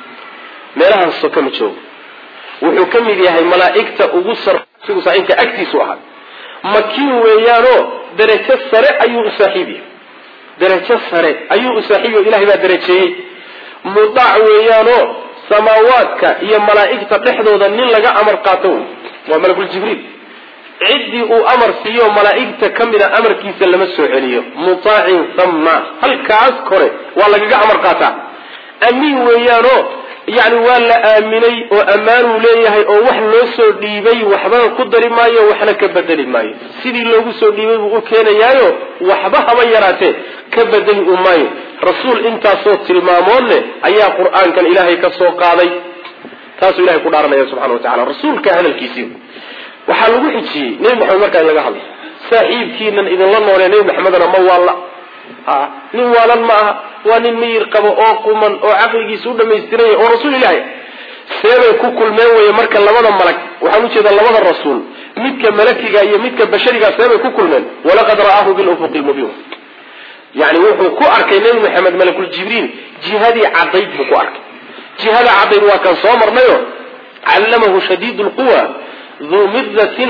meelahan soka ma joogo wuxuu ka mid yahay malaa'igta ugu sarsigu saaxiibka agtiisu ahaa makiin weeyaanoo darajo sare ayuu u saaxiib yahay darajo sare ayuu u saaxiibiy o ilahay baa darajeeyey mudaac weeyaanoo samaawaadka iyo malaa'igta dhexdooda nin laga amar qaato wey waa malakul jibriil ciddii uu amar siiyo malaa'igta ka mida amarkiisa lama soo celiyo mutaacin thamma halkaas kore waa lagaga amar qaataa amiin weeyaanoo yani waa la aaminay oo ammaanuu leeyahay oo wax loo soo dhiibay waxbana ku dari maayo waxna ka bedeli maayo sidii loogu soo dhiibay buu u keenayaayo waxba haba yaraatee ka bedeli u maayo rasuul intaasoo tilmaamood leh ayaa qur-aankan ilaahay ka soo qaaday taasuu ilahay ku dhaaranaya subxana wa tacala rasuulka hadalkiisii waxaa lagu xijiyey nebi maxamed markaa in laga hadlo saaxiibkiinan idinla noolee nebi maxamedna ma waalla a nin waalan ma aha waa nin miyir qabo oo quman oo caqligiisa u dhamaystiranya oo rasuul ilahi seebay ku kulmeen weye marka labada malag waxaan ujeedaa labada rasuul midka malakiga iyo midka bashariga seebay ku kulmeen walaqad ra'aahu bilufuqi lmubiin yani wuxuu ku arkay nebi maxamed malakul jibriil jihadii cadayd buu ku arkay jihada cadayd waa kan soo marnayo callamahu shadiid lquwa duu midatin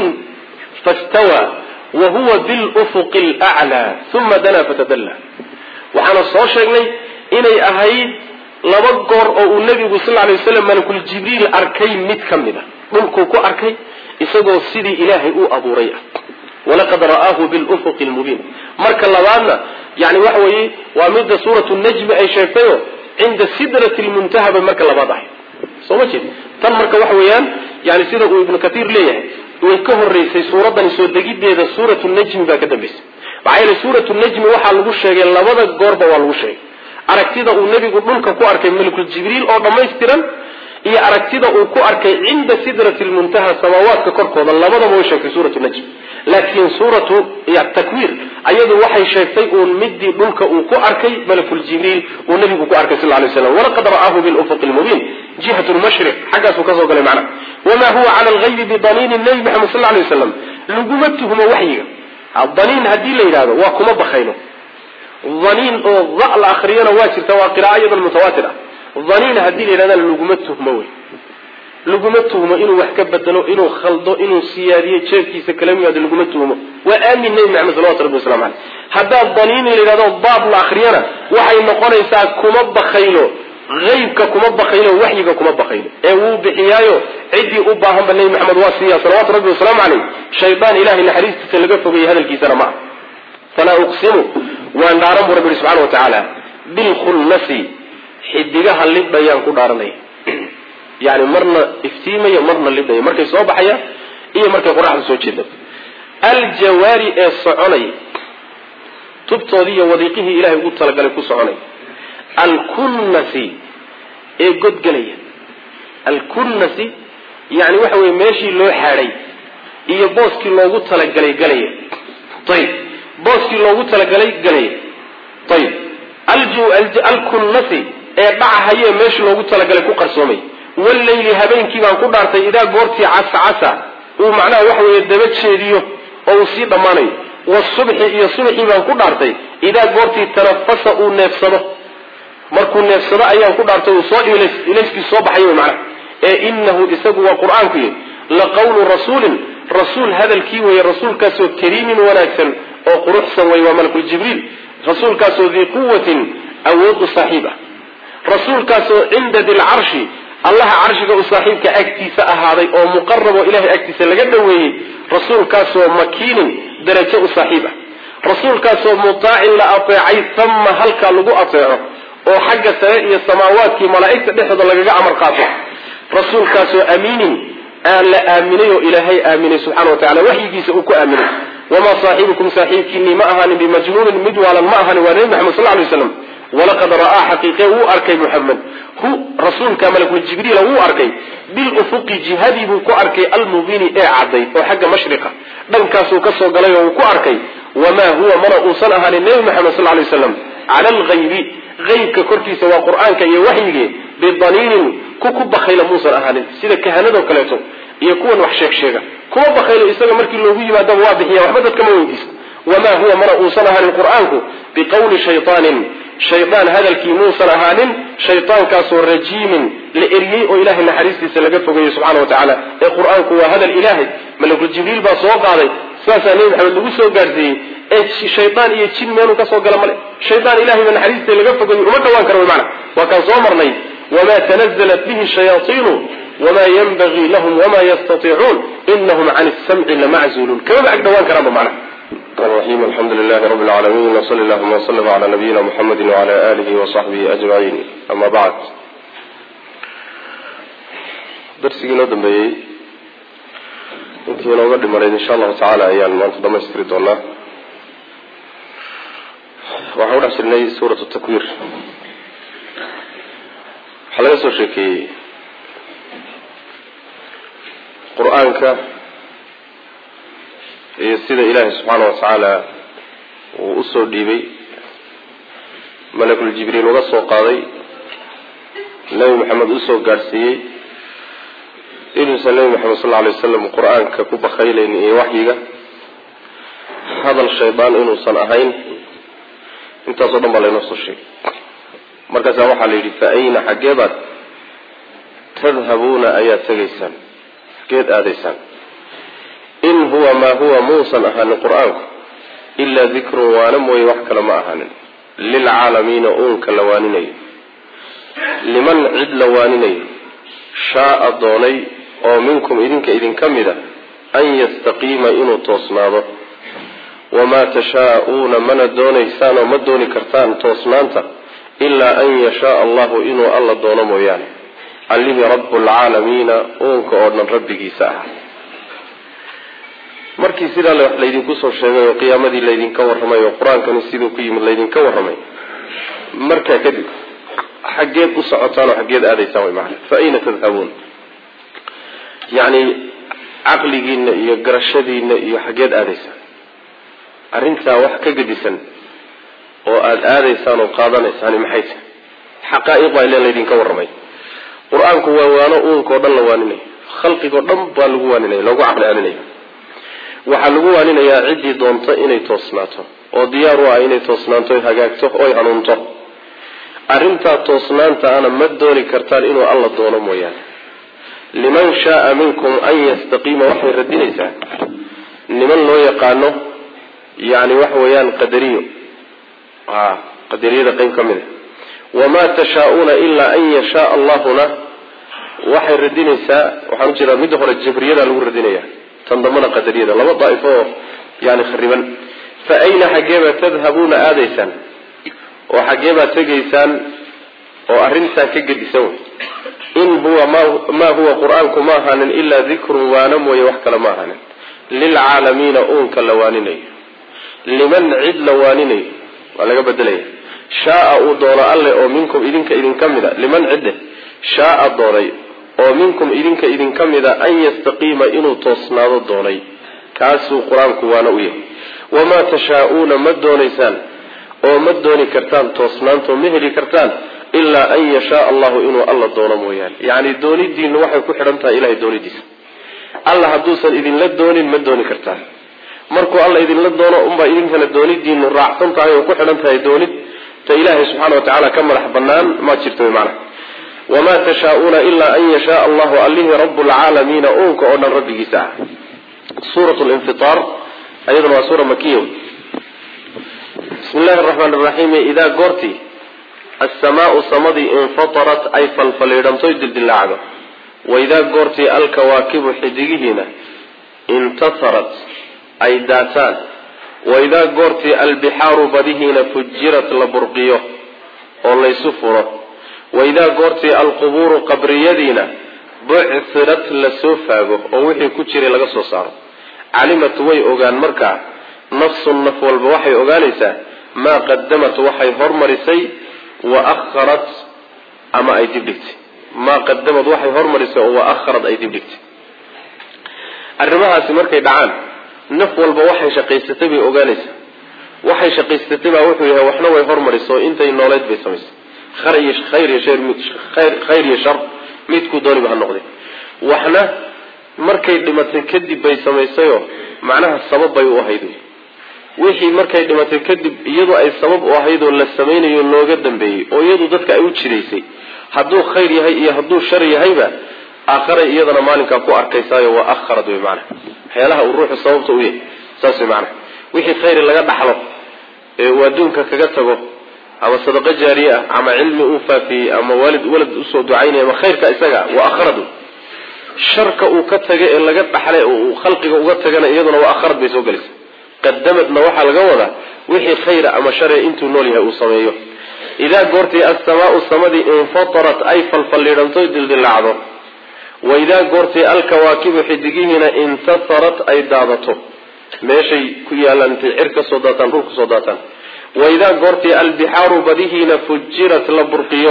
fastawa wa huwa bilufuqi lclaa uma danaa fatadalla waxaana soo sheegnay inay ahayd laba goor oo uu nebigu sal lay waslam malakul jibriil arkay mid ka mid a dhulkuu ku arkay isagoo sidii ilaahay uu abuuray ah walaqad ra'aahu bilufuqi lmubiin marka labaadna yani waxa weeye waa midda suuratu najmi ay sheegtayo cinda sidrati lmuntaha bay marka labaad ahayd soo ma jeed tan marka waxa weeyaan yani sida uu ibnu katiir leeyahay way ka horeysay suuradani soo degideeda suuratu najmi baa ka dambaysay maxaa yeele suuratu najmi waxaa lagu sheegay labada goorba waa lagu sheegay aragtida uu nebigu dhulka ku arkay malakul jibriil oo dhammaystiran iyo aragtida uu ku arkay cinda sidrati lmuntaha samaawaadka korkooda labadaba way sheegtay suuratu najm laakiin suuratu takwiir ayadu waxay sheegtay uun midii dhulka uu ku arkay malakul jibriil uu nebigu ku arkay sal lay slam walaqad ra'aahu bilufuqi lmubiin jihat lmashriq xaggaasuu kasoo galay macna wamaa huwa cala algaybi bidaniinin nebi maxamed sal lay waslam laguma tuhmo waxyiga daniin haddii la yidhahdo waa kuma bakayno daniin oo da la akriyana waa jirta waa qira'a iyadan mutawaatir ah daniin haddii la yidhahda laguma tuhmo wey laguma tuhmo inuu wax ka bedelo inuu khaldo inuu siyaadiyo jeefkiisa kala yimaado laguma tuhmo waa aamin nebi maxamed salawatu rabbi waslamu caleyh haddaad daniin la yidhahdo baab la akriyana waxay noqonaysaa kuma bakaylo aybka kuma bakaylo waxyiga kuma bakaylo ee wuu bixiyaayo ciddii u baahanba nebi maxamed waa siiya salawatu rabbi wasalaamu caleyh shaydaan ilahay naxariistiisa laga fogeeyey hadalkiisana ma ah falaa uqsimu waan dhaaran bu rabbi ihi subxana wa tacaala bilkhunnasi xidigaha libdhayaan ku dhaaranaya yani marna iftiimaya marna libdhaya markay soo baxayaan iyo markay qoraxda soo jeeda aljawaari ee soconaya tubtoodii iyo wadiiqihii ilahay ugu talagalay ku soconaya alkunnasi ee godgelaya alkunnasi yani waxa weye meeshii loo xaadhay iyo booskii loogu talagalay galaya ayib booskii loogu talagalay galaya ayib alkunnasi ee dhacahayee meeshii loogu talagalay ku qarsoomay wallayli habeenkii baan ku dhaartay idaa goortii casa casa uu macnaha waxa weeye daba jeediyo oo uu sii dhammaanayo wasubxi iyo subxii baan ku dhaartay idaa goortii tanafasa uu neefsado markuu neefsado ayaan ku dhaartay uu soo ilayskii soo baxay wy macnaha ee inahu isagu waa qur-aanku yidhi la qawlu rasuulin rasuul hadalkii weeye rasuulkaasoo kariimin wanaagsan oo quruxsan wey waa malakul jibriil rasuulkaasoo dii quwatin awoodu saaxiib ah rasuulkaasoo cinda dilcarshi allaha carshiga u saaxiibka agtiisa ahaaday oo muqarab oo ilahay agtiisa laga dhoweeyey rasuulkaasoo makiinin darajo u saaxiib ah rasuulkaasoo mutaacin la ateecay tama halkaa lagu ateeco oo xagga sare iyo samaawaadkii malaa'igta dhexdooda lagaga amar qaato rasuulkaasoo amiinin aan la aaminay oo ilaahay aaminay subxana wa tacala waxyigiisa uu ku aaminay wamaa saaxibukum saaxiibkiinii ma ahaanin bimajnuunin mid waalan ma ahaanin waa nebi maxamed sal lay slam walaqad ra'aa xaqiiqe wuu arkay muxamed hu rasuulka malakul jibriila wuu arkay bilufuqi jihadii buu ku arkay almubiini ee cadday oo xagga mashriqa dhankaasuu ka soo galay oo uu ku arkay wamaa huwa mana uusan ahaanin nebi maxamed sal lay slam cala alghaybi haybka korkiisa waa qur-aanka iyo waxyigii bidaniinin ku ku bakayla muusan ahaanin sida kahanadoo kaleeto iyo kuwan wax sheeg sheega kuwa bakaylo isaga markii loogu yimaadaba waa bixiya waxba dadkama weydiisto wamaa huwa mana uusan ahaanin qur-aanku biqawli shayaanin shaydaan hadalkii muusan ahaanin shaydaankaasoo rajiimin la eriyey oo ilahay naxariistiisa laga fogeeyey subxana wa tacaala ee qur-aanku waa hadal ilaahay malakul jibriil baa soo qaaday sidaasaa nebi maxamed lagu soo gaarsiiyey ee shaydaan iyo jin meeluu kasoo gala male shaydaan ilahayba naxariistiisa laga fogeeyey uma dhawaan kara wy maana waa kaan soo marnay wamaa tanazalat bihi shayaaiinu wamaa yanbagii lahum wamaa yastaiicuun inahum can samci lamaczuuluun kamaba ag dhawaan karaanba macnaha الرحيم الحمد لله رب العالمين وصلى اللهم وسلم على نبينا محمد وعلى آله وصحبه أجمعين أما بعد درسigii noo dambeeyey intii inooga dhimanayd insha allahu tacaala ayaan maanta dhamaystiri doonaa waxaan udhex jirnay suurat takwir waxaa laga soo sheekeeyey qur-aanka iyo sida ilaahay subxaana wa tacaala uu usoo dhiibay malakul jibriil uga soo qaaday nebi maxamed usoo gaadhsiiyey inuusan nebi maxamed sal alay wasalam qur-aanka ku bakaylaynin iyo waxyiga hadal shaydaan inuusan ahayn intaasoo dhan baa laynoo soo sheegay markaasaa waxaa la yidhi fa ayna xaggeebaad tadhabuuna ayaad tegaysaan xaggeed aadaysaan in huwa maa huwa muusan ahaanin qur-aanku ilaa dikrun waana mooye wax kale ma ahaanin lilcaalamiina uunka la waaninayo liman cid la waaninayo shaaa doonay oo minkum idinka idinka mid a an yastaqiima inuu toosnaado wamaa tashaa'uuna mana doonaysaan oo ma dooni kartaan toosnaanta ilaa an yashaaa allahu inuu alla doono mooyaane allihii rabbulcaalamiina uunka oo dhan rabbigiisa ah markii sidaa wax laydinku soo sheegay oo qiyaamadii laydinka warramay oo qur-aankani siduu ku yimid laydinka warramay markaa kadib xaggeed u socotaan oo xaggeed aadaysaan way macana fa ayna tadhabuun yacni caqligiina iyo garashadiina iyo xaggeed aadaysaan arrintaa wax ka gedisan oo aada aadaysaan oo qaadanaysaan maxay tahay xaqaa'iq baa ilen laydinka warramay qur-aanku waa waano uunkao dhan la waaninaya khalqigoo dhan baa lagu waaninaya loogu caqli aaninaya waxaa lagu waaninayaa ciddii doonto inay toosnaato oo diyaar u ah inay toosnaanto oy hagaagto oy hanuunto arrintaa toosnaanta ana ma dooni kartaan inuu alla doono mooyaane liman shaaa minkum an yastaqiima waxay radinaysaa niman loo yaqaano yani waxa weeyaan qadariyo a qadariyada qeyb ka mid a wamaa tashaa-uuna ilaa an yashaa allahuna waxay radinaysaa waxaan u jeedaa midda hore jabriyada lagu radinaya tan dambana qadariyada laba daaifo oo yani khariban fa ayna xaggeebaa tadhabuuna aadaysaan oo xaggeebaad tegaysaan oo arrintaa ka gedisan wey in huwa maa huwa qur-aanku ma ahaanin ilaa dikrun waana mooye wax kale ma ahaanin lilcaalamiina uunka la waaninayo liman cid la waaninayo waa laga bedelaya shaaa uu doono alle oo minkum idinka idinka mid a liman cidde shaaa doonay oo minkum idinka idinka mid a an yastaqiima inuu toosnaado doonay kaasuu qur-aanku waana u yahay wamaa tashaa-uuna ma doonaysaan oo ma dooni kartaan toosnaantoo ma heli kartaan ilaa an yashaa allahu inuu alla doono mooyaane yacni doonidiinu waxay ku xidhan tahay ilahay doonidiisa alla hadduusan idinla doonin ma dooni kartaan markuu alla idinla doono unbaa idinkana doonidiinu raacsan tahay oo ku xidhan tahay doonid ta ilaahay subxaana watacaala ka madax banaan ma jirto macnaha wamaa tashaa-uuna ilaa an yashaa allahu allihii rabbulcaalamiina uunka oo dhan rabbigiisa ah suurat linfiaar ayaduna waa suura makiya bismi llahi araxmaan iraxiim idaa goortii assamaau samadii infatarat ay falfaliidhantoy dildilaacdo waidaa goortii alkawaakibu xidigihiina intasarat ay daataan waidaa goortii albixaaru badihiina fujirat la burqiyo oo laysu furo waidaa goortii alqubuuru qabriyadiina bucsirat lasoo faago oo wixii ku jiray laga soo saaro calimat way ogaan markaa nafsun naf walba waxay ogaanaysaa maa qadamat waxay hormarisay wa aharat ama ay dib dhigtay maa qadamad waxay hormarisay oo wa aharat ay dib dhigtay arrimahaasi markay dhacaan naf walba waxay shaqaysatay bay ogaanaysaa waxay shaqaysatay baa wuxuu yahay waxna way hormarisay oo intay nooleed bay samaysay khayr iyo shar midkuu dooniba ha noqday waxna markay dhimatay kadib bay samaysayoo macnaha sabab bay u ahayd wixii markay dhimatay kadib iyadu ay sabab u ahayd oo la samaynayo looga dambeeyey oo iyadu dadka ay u jiraysay hadduu khayr yahay iyo hadduu shar yahayba aakharay iyadana maalinkaa ku arkaysaayo waa aharad wey maanaa waxyaalaha uu ruuxu sababta u yahay saas wey maanaa wixii khayri laga dhaxlo ee uu adduunka kaga tago ama sadaqo jaariye ah ama cilmi uu faafiyey ama waalid walad usoo ducaynaya ama khayrka isaga waa akharad sharka uu ka taga ee laga dhaxlay oo uu khalqiga uga tagana iyaduna waa akharad bay soo gelaysa qadamadna waxaa laga wadaa wixii khayra ama share intuu nool yahay uu sameeyo idaa goortii assamaau samadii infatarat ay falfalliidhanto dildilaacdo wa idaa goortii alkawaakibu xidigihiina intasarat ay daadato meeshay ku yaalaan intay cir ka soo daataan dhul kasoo daataan wa idaa goortii albixaaru badihiina fujirat la burqiyo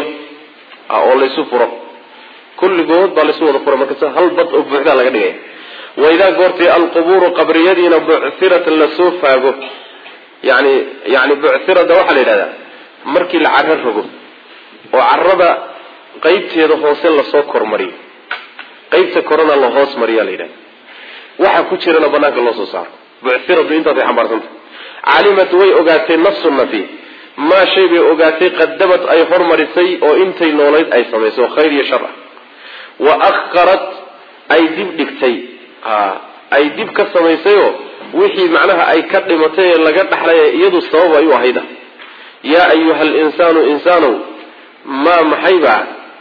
oo laysu furo kulligood baa laysu wada fura marka hal bad oo buuxdaa laga dhigaya wa idaa goortii alqubuuru qabriyadiina bucsirat lasoo faago yani yani bucirada waxaa la yidhahdaa markii la caro rogo oo carada qeybteeda hoose lasoo kormariyo qeybta korona la hoos mariya la yidhahda waxa ku jirana banaanka loo soo saaro buciradu intaasay xambaarsanta calimat way ogaatay nafsu nafi maa shay bay ogaatay qadamad ay hormarisay oo intay noolayd ay samayso khayr iyo shar ah wa akharat ay dib dhigtay ay dib ka samaysayoo wixii macnaha ay ka dhimatay ee laga dhaxlay ee iyadu sabab ay u ahayda yaa ayuha alinsaanu insaanow maa maxaybaa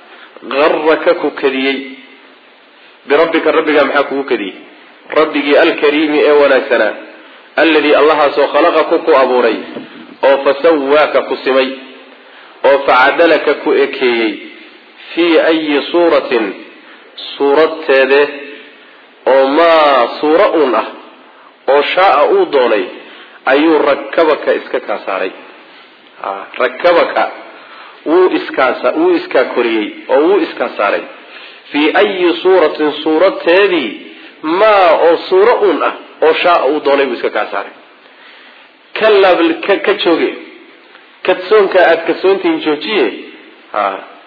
garaka ku kadiyey birabbika rabbigaa maxaa kugu kadiyey rabbigii alkariimi ee wanaagsanaa alladii allahaasoo khalaqaku ku abuuray oo fasawaaka ku simay oo facadalaka ku ekeeyey fii ayi suuratin suuradteede oo maa suuro uun ah oo shaaa uu doonay ayuu rakabaka iska kaa saaray rakabaka wuu iskaasa wuu iskaa koriyey oo wuu iskaa saaray fii ayi suuratin suuradteedii maa oo suuro uun ah oo shaaa uu doonay buu iska kaa saaray kalab ka jooge kadsoonka aada kadsoontihiin joojiye ha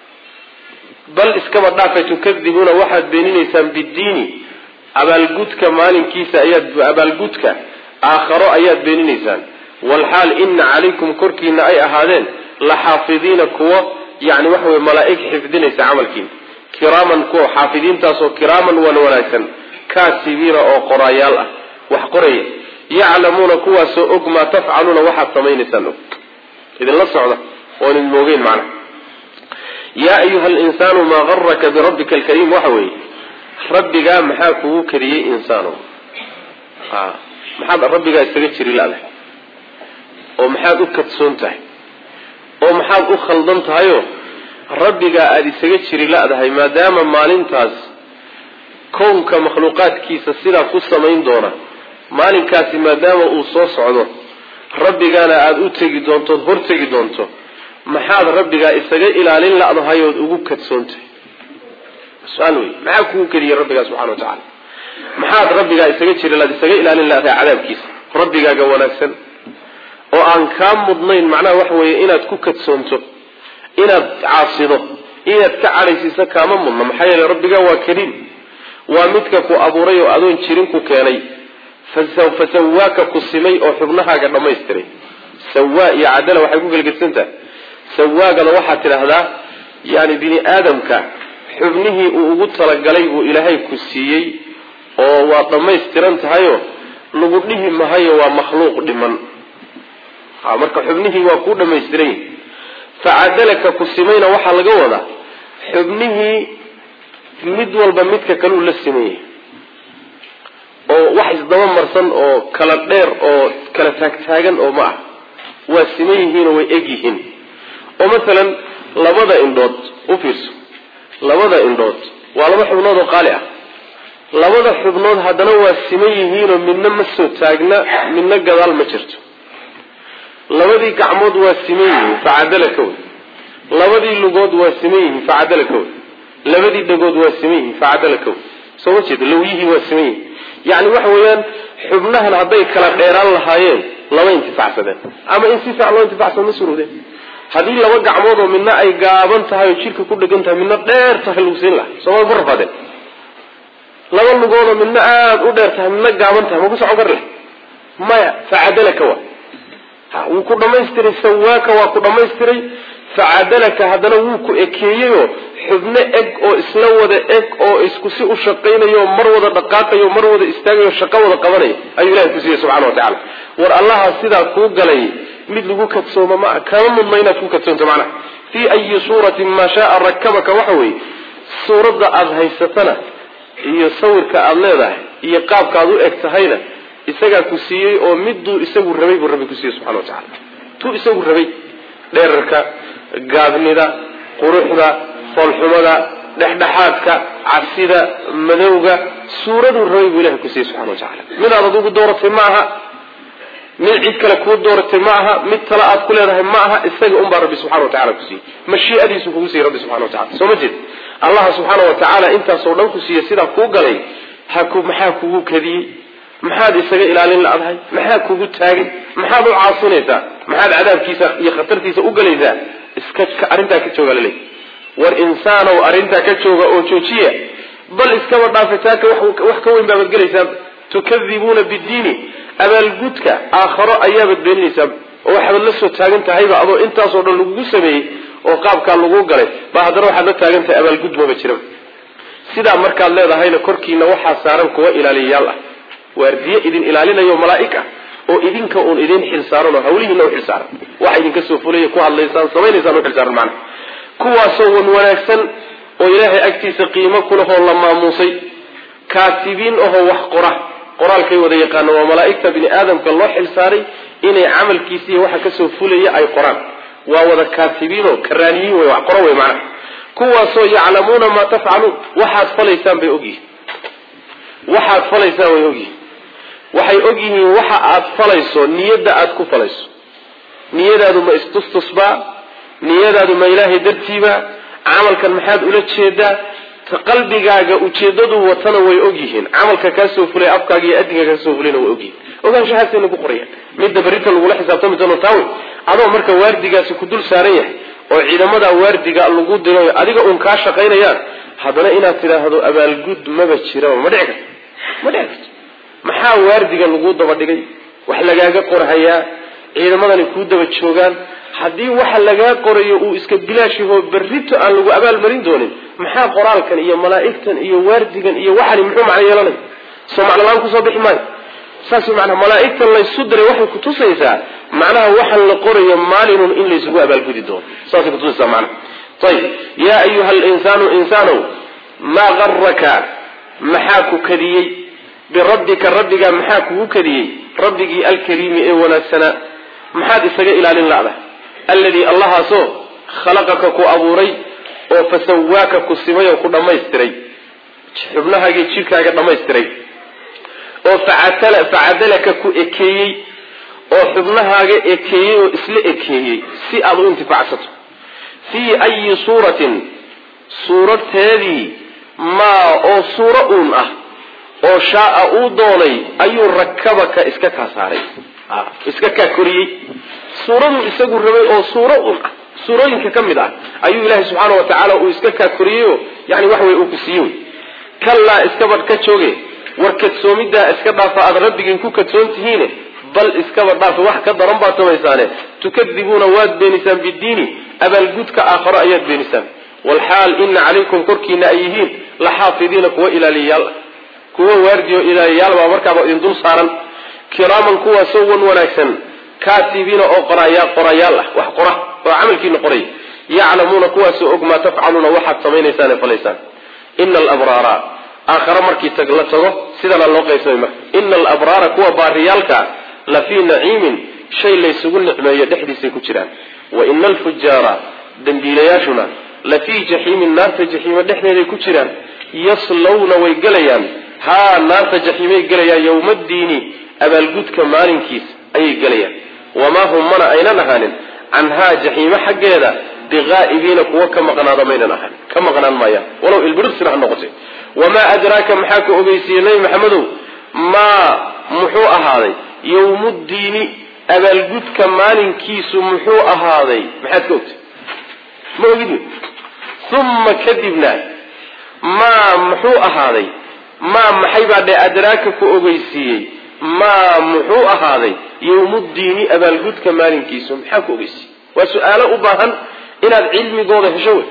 bal iskaba dhaafa tukadibuuna waxaad beeninaysaan bidiini abaalgudka maalinkiisa ayaad abaalgudka aakharo ayaad beeninaysaan walxaal ina calaykum korkiina ay ahaadeen la xaafidiina kuwo yani waxa wey malaaig xifdinaysa camalkiina kiraaman kuwa xaafidiintaasoo kiraaman wan wanaagsan kaatibiina oo qoraayaal ah wax qoraya yaclamuuna kuwaasoo og maa tafcaluuna waxaad samaynaysaan og idinla socda oon idin moogeyn macna yaa ayuha alinsaanu maa garaka birabbika alkariim waxa weeye rabbigaa maxaa kugu kadiyey insaano maxaad rabbigaa isaga jiri ladahay oo maxaad u kadsoon tahay oo maxaad u khaldan tahayoo rabbigaa aada isaga jiri la-dahay maadaama maalintaas kownka makhluuqaadkiisa sidaa ku samayn doona maalinkaasi maadaama uu soo socdo rabbigaana aada u tegi doontood hortegi doonto maxaad rabbigaa isaga ilaalin la-dahay ood ugu kadsoontahay su-aal wey maxaa kugu keliyey rabbigaa subxana wa tacala maxaad rabbigaa isaga jiri laad isaga ilaalin la-dahay cadaabkiisa rabbigaaga wanaagsan oo aan kaa mudnayn macnaha waxa weeye inaad ku kadsoonto inaad caasido inaad ka cadhaysiiso kaama mudna maxaa yeele rabbigaa waa kariim waa midka ku abuuray oo adoon jirin ku keenay fasawaaka ku simay oo xubnahaaga dhammaystiray sawaa iyo cadala waxay ku gelgedsantahay sawaagana waxaad tidhaahdaa yani bini aadamka xubnihii uu ugu talagalay buu ilaahay ku siiyey oo waa dhammaystiran tahayoo lagu dhihi mahayo waa makhluuq dhiman ha marka xubnihii waa kuu dhammaystiran yihi facadalaka ku simayna waxaa laga wadaa xubnihii mid walba midka kaleu la simayay oo wax isdaba marsan oo kala dheer oo kala taagtaagan oo ma ah waa siman yihiinoo way eg yihiin oo masalan labada indhood u fiirso labada indhood waa laba xubnood oo qaali ah labada xubnood haddana waa siman yihiinoo midna ma soo taagna midna gadaal ma jirto labadii gacmood waa siman yihiin facadala ka wey labadii lugood waa siman yihiin facadala ka wey labadii dhagood waa siman yihiin facadala ka wey soo ma jeedo lawyihii waa siman yihiin yacni waxa weeyaan xubnahan hadday kala dheeraan lahaayeen lama intifacsadeen ama in si fiican loo intifacsado ma surowdeen haddii laba gacmood oo midna ay gaaban tahay oo jidhka ku dhegan tahay midna dheer tahay lagu siin laha sooma ku rafaadeen laba lugoodoo midna aada u dheer tahay midna gaaban tahay ma ku socon kar leh maya facadalaka waa wuu ku dhamaystiray sawaaka waa ku dhamaystiray facadalaka haddana wuu ku ekeeyeyoo xubno eg oo isla wada eg oo isku si u shaqaynayo mar wada dhaqaaqayo mar wada istaagayo shaqo wada qabanayo ayuu ilahay ku siiyey subxana watacala war allaha sidaa kuu galay mid lagu kadsooma maa kama mudna inaad ku kadsoonto macnaha fii ayi suuratin maa shaaa rakabaka waxa weeye suuradda aada haysatana iyo sawirka aada leedahay iyo qaabka aad u eg tahayna isagaa ku siiyey oo miduu isagu rabay buu rabbi ku siiyey subxana watacala tuu isagu rabay dheerarka gaabnida quruxda foolxumada dhexdhexaadka cabsida madowga suuraduu rabay buu ilahay ku siiyey subxana watacala midaad adigu dooratay ma aha mid cid kale kuu dooratay ma aha mid tale aad ku leedahay ma aha isaga unbaa rabbi subxana watacala ku siiyey mashiiadiisu kugu siiyey rabbi subxana watacala soo ma jeed allah subxaana watacaala intaasoo dhan ku siiyey sidaa kuu galay haku maxaa kugu kadiyey maxaad isaga ilaalin la-dahay maxaa kugu taagay maxaad u caasinaysaa maxaad cadaabkiisa iyo khatartiisa u galaysaa iska arrintaa ka jooga laleey war insaanow arrintaa ka jooga oo joojiya bal iskaba dhaafitaanka wax ka weyn baabaad gelaysaa tukadibuuna bidiini abaalgudka aakharo ayaabaad beeninaysaa oo waxaad la soo taagan tahayba adoo intaasoo dhan lagugu sameeyey oo qaabkaa lagu galay ba haddana waxaad la taagan tahay abaalgud maba jiraba sidaa markaad leedahayna korkiina waxaa saaran kuwa ilaaliyayaal ah waardiye idin ilaalinayo malaa'ig ah oo idinka uun idin xilsaaran oo hawlihiina u xilsaaran waxa idinka soo fulaya ku hadlaysaan samaynaysaan u xilsaaran macnaha kuwaasoo wan wanaagsan oo ilaahay agtiisa qiimo kulahoo la maamuusay kaatibiin ahoo wax qora qoraalkay wada yaqaano waa malaa'igta bini aadamka loo xilsaaray inay camalkiisiiyo waxa kasoo fulaya ay qoraan waa wada kaatibiinoo karaaniyiin wey wax qoro wey macnaha kuwaasoo yaclamuuna maa tafcaluun waxaad falaysaan bay ogyihin waxaad falaysaan way ogyihin waxay ogyihiin waxa aad falayso niyadda aad ku falayso niyadaadu ma istustusbaa niyadaadu ma ilaahay dartiiba camalkan maxaad ula jeedaa qalbigaaga ujeedadu watana way ogyihiin camalka kaasoo fulay afkaaga iyo adinka kaasoo fulayna way ogyihiin ogaanshahaasayna ku qorayaan midda berrinta lagula xisaabtami doono taawe adoo marka waardigaasi ku dul saaran yahay oo ciidamada waardiga lagu dirayo adiga uun kaa shaqaynayaan haddana inaad tidhaahdo abaalgud maba jiraba ma dhici karto ma dhici karto maxaa waardiga lagu daba dhigay wax lagaaga qorhayaa ciidamadani kuu daba joogaan haddii waxa lagaa qorayo uu iska bilaashyaho berrito aan lagu abaalmarin doonin maxaa qoraalkan iyo malaa'igtan iyo waardigan iyo waxani muxuu macno yeelanaya soo macnolaan kusoo bixi maayo saas manaa malaa'igtan laysu diray waxay kutusaysaa macnaha waxaan la qorayo maalinun in laysugu abaalgudi doono saasay kutusaysaa macnaha ayib yaa ayuha linsaanu insaanow maa garaka maxaa ku kadiyey birabbika rabbigaa maxaa kugu kadiyey rabbigii alkariimi ee wanaagsanaa maxaad isaga ilaalin la'da alladii allahaasoo khalaqaka ku abuuray oo fasawaaka ku simay oo ku dhammaystiray xubnahaagii jidhkaaga dhammaystiray oo facadalaka ku ekeeyey oo xubnahaaga ekeeyey oo isla ekeeyey si aad u intifacsato fii ayi suuratin suuradteedii maa oo suuro uun ah oo shaaa uu doonay ayuu rakabaka iska kaa saaray iska kaa koriyey suuraduu isagu rabay oo suuro uun ah suurooyinka ka mid ah ayuu ilaahay subxaana wa tacaala uu iska kaa koriyeyoo yani wax wey uu ku siiye wey kallaa iskabadh ka jooge war kadsoomidaa iska dhaafa aada rabbigiin ku kadsoon tihiine bal iskaba dhaafa wax ka daran baad samaysaane tukadibuuna waad beenisaan bidiini abaalgudka aakharo ayaad beenisaan walxaal ina calaykum korkiina ay yihiin la xaafidiina kuwa ilaaliyayaal kuwa waardiyo ilaaliyayaal baa markaaba idin dul saaran kiraaman kuwaasoo wan wanaagsan kaatibiina oo qorayaa qorayaal ah wax qora oo camalkiina qoray yaclamuuna kuwaasoo og maa tafcaluuna waxaad samaynaysaan ee falaysaan ina alabraara aakhare markii tag la tago sidana loo qaybsamay marka ina alabraara kuwa baariyaalka la fii naciimin shay laysugu nicmeeyo dhexdiisay ku jiraan wa ina alfujaara dembiilayaashuna la fii jaxiimin naarta jaxiima dhexdeeday ku jiraan yaslawna way gelayaan haa naarta jaxiimay gelayaan yowmaddiini abaalgudka maalinkiisa ayay gelayaan wamaa hum mana aynan ahaanin canhaa jaxiime xaggeeda biqaa'ibiina kuwa ka maqnaada maynan ahaan ka maqnaan maayaan walow ilbirirsina ha noqotay wamaa adraaka maxaa ka ogeysiiyey nebi maxamedow maa muxuu ahaaday yowmuddiini abaalgudka maalinkiisu muxuu ahaaday maxaad ka ogtay ma ogid uma kadibna maa muxuu ahaaday maa maxay baa dhe adraaka ku ogeysiiyey maa muxuu ahaaday yowmuddiini abaalgudka maalinkiisu maxaa ku ogeysiiyey waa su-aalo u baahan inaad cilmigooda hesho wey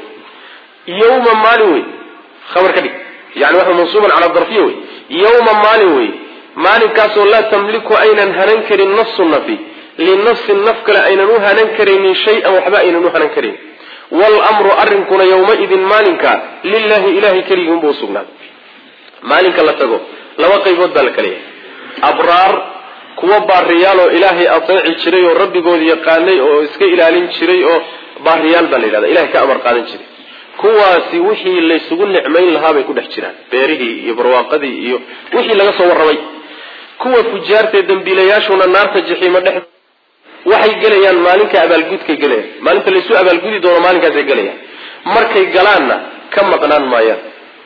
yowma maalin wey khabar ka dhig yani waxa mansuuban cala darfiya wey yowma maalin wey maalinkaasoo laa tamliku aynan hanan karin nafsu nafi linafsin naf kale aynan u hanan karaynin shay-an waxba aynan u hanan karayn wlmru arrinkuna yowmaidin maalinka lilahi ilahay keligii unbuu usugnaaday maalinka la tago laba qaybood baa la kala yahay abraar kuwa baariyaal oo ilaahay ateeci jiray oo rabbigood yaqaanay oo iska ilaalin jiray oo baariyaal baa la yidhahda ilahay ka amar qaadan jiray kuwaasi wixii laysugu nicmayn lahaa bay ku dhex jiraan beerihii iyo barwaaqadii iyo wixii laga soo warramay kuwa fujaartae dambiilayaashuna naarta jaxiimo dhex waxay gelayaan maalinka abaalgudkay gelayaan maalinta laysu abaalgudi doono maalinkaasay gelayaan markay galaanna ka maqnaan maayaan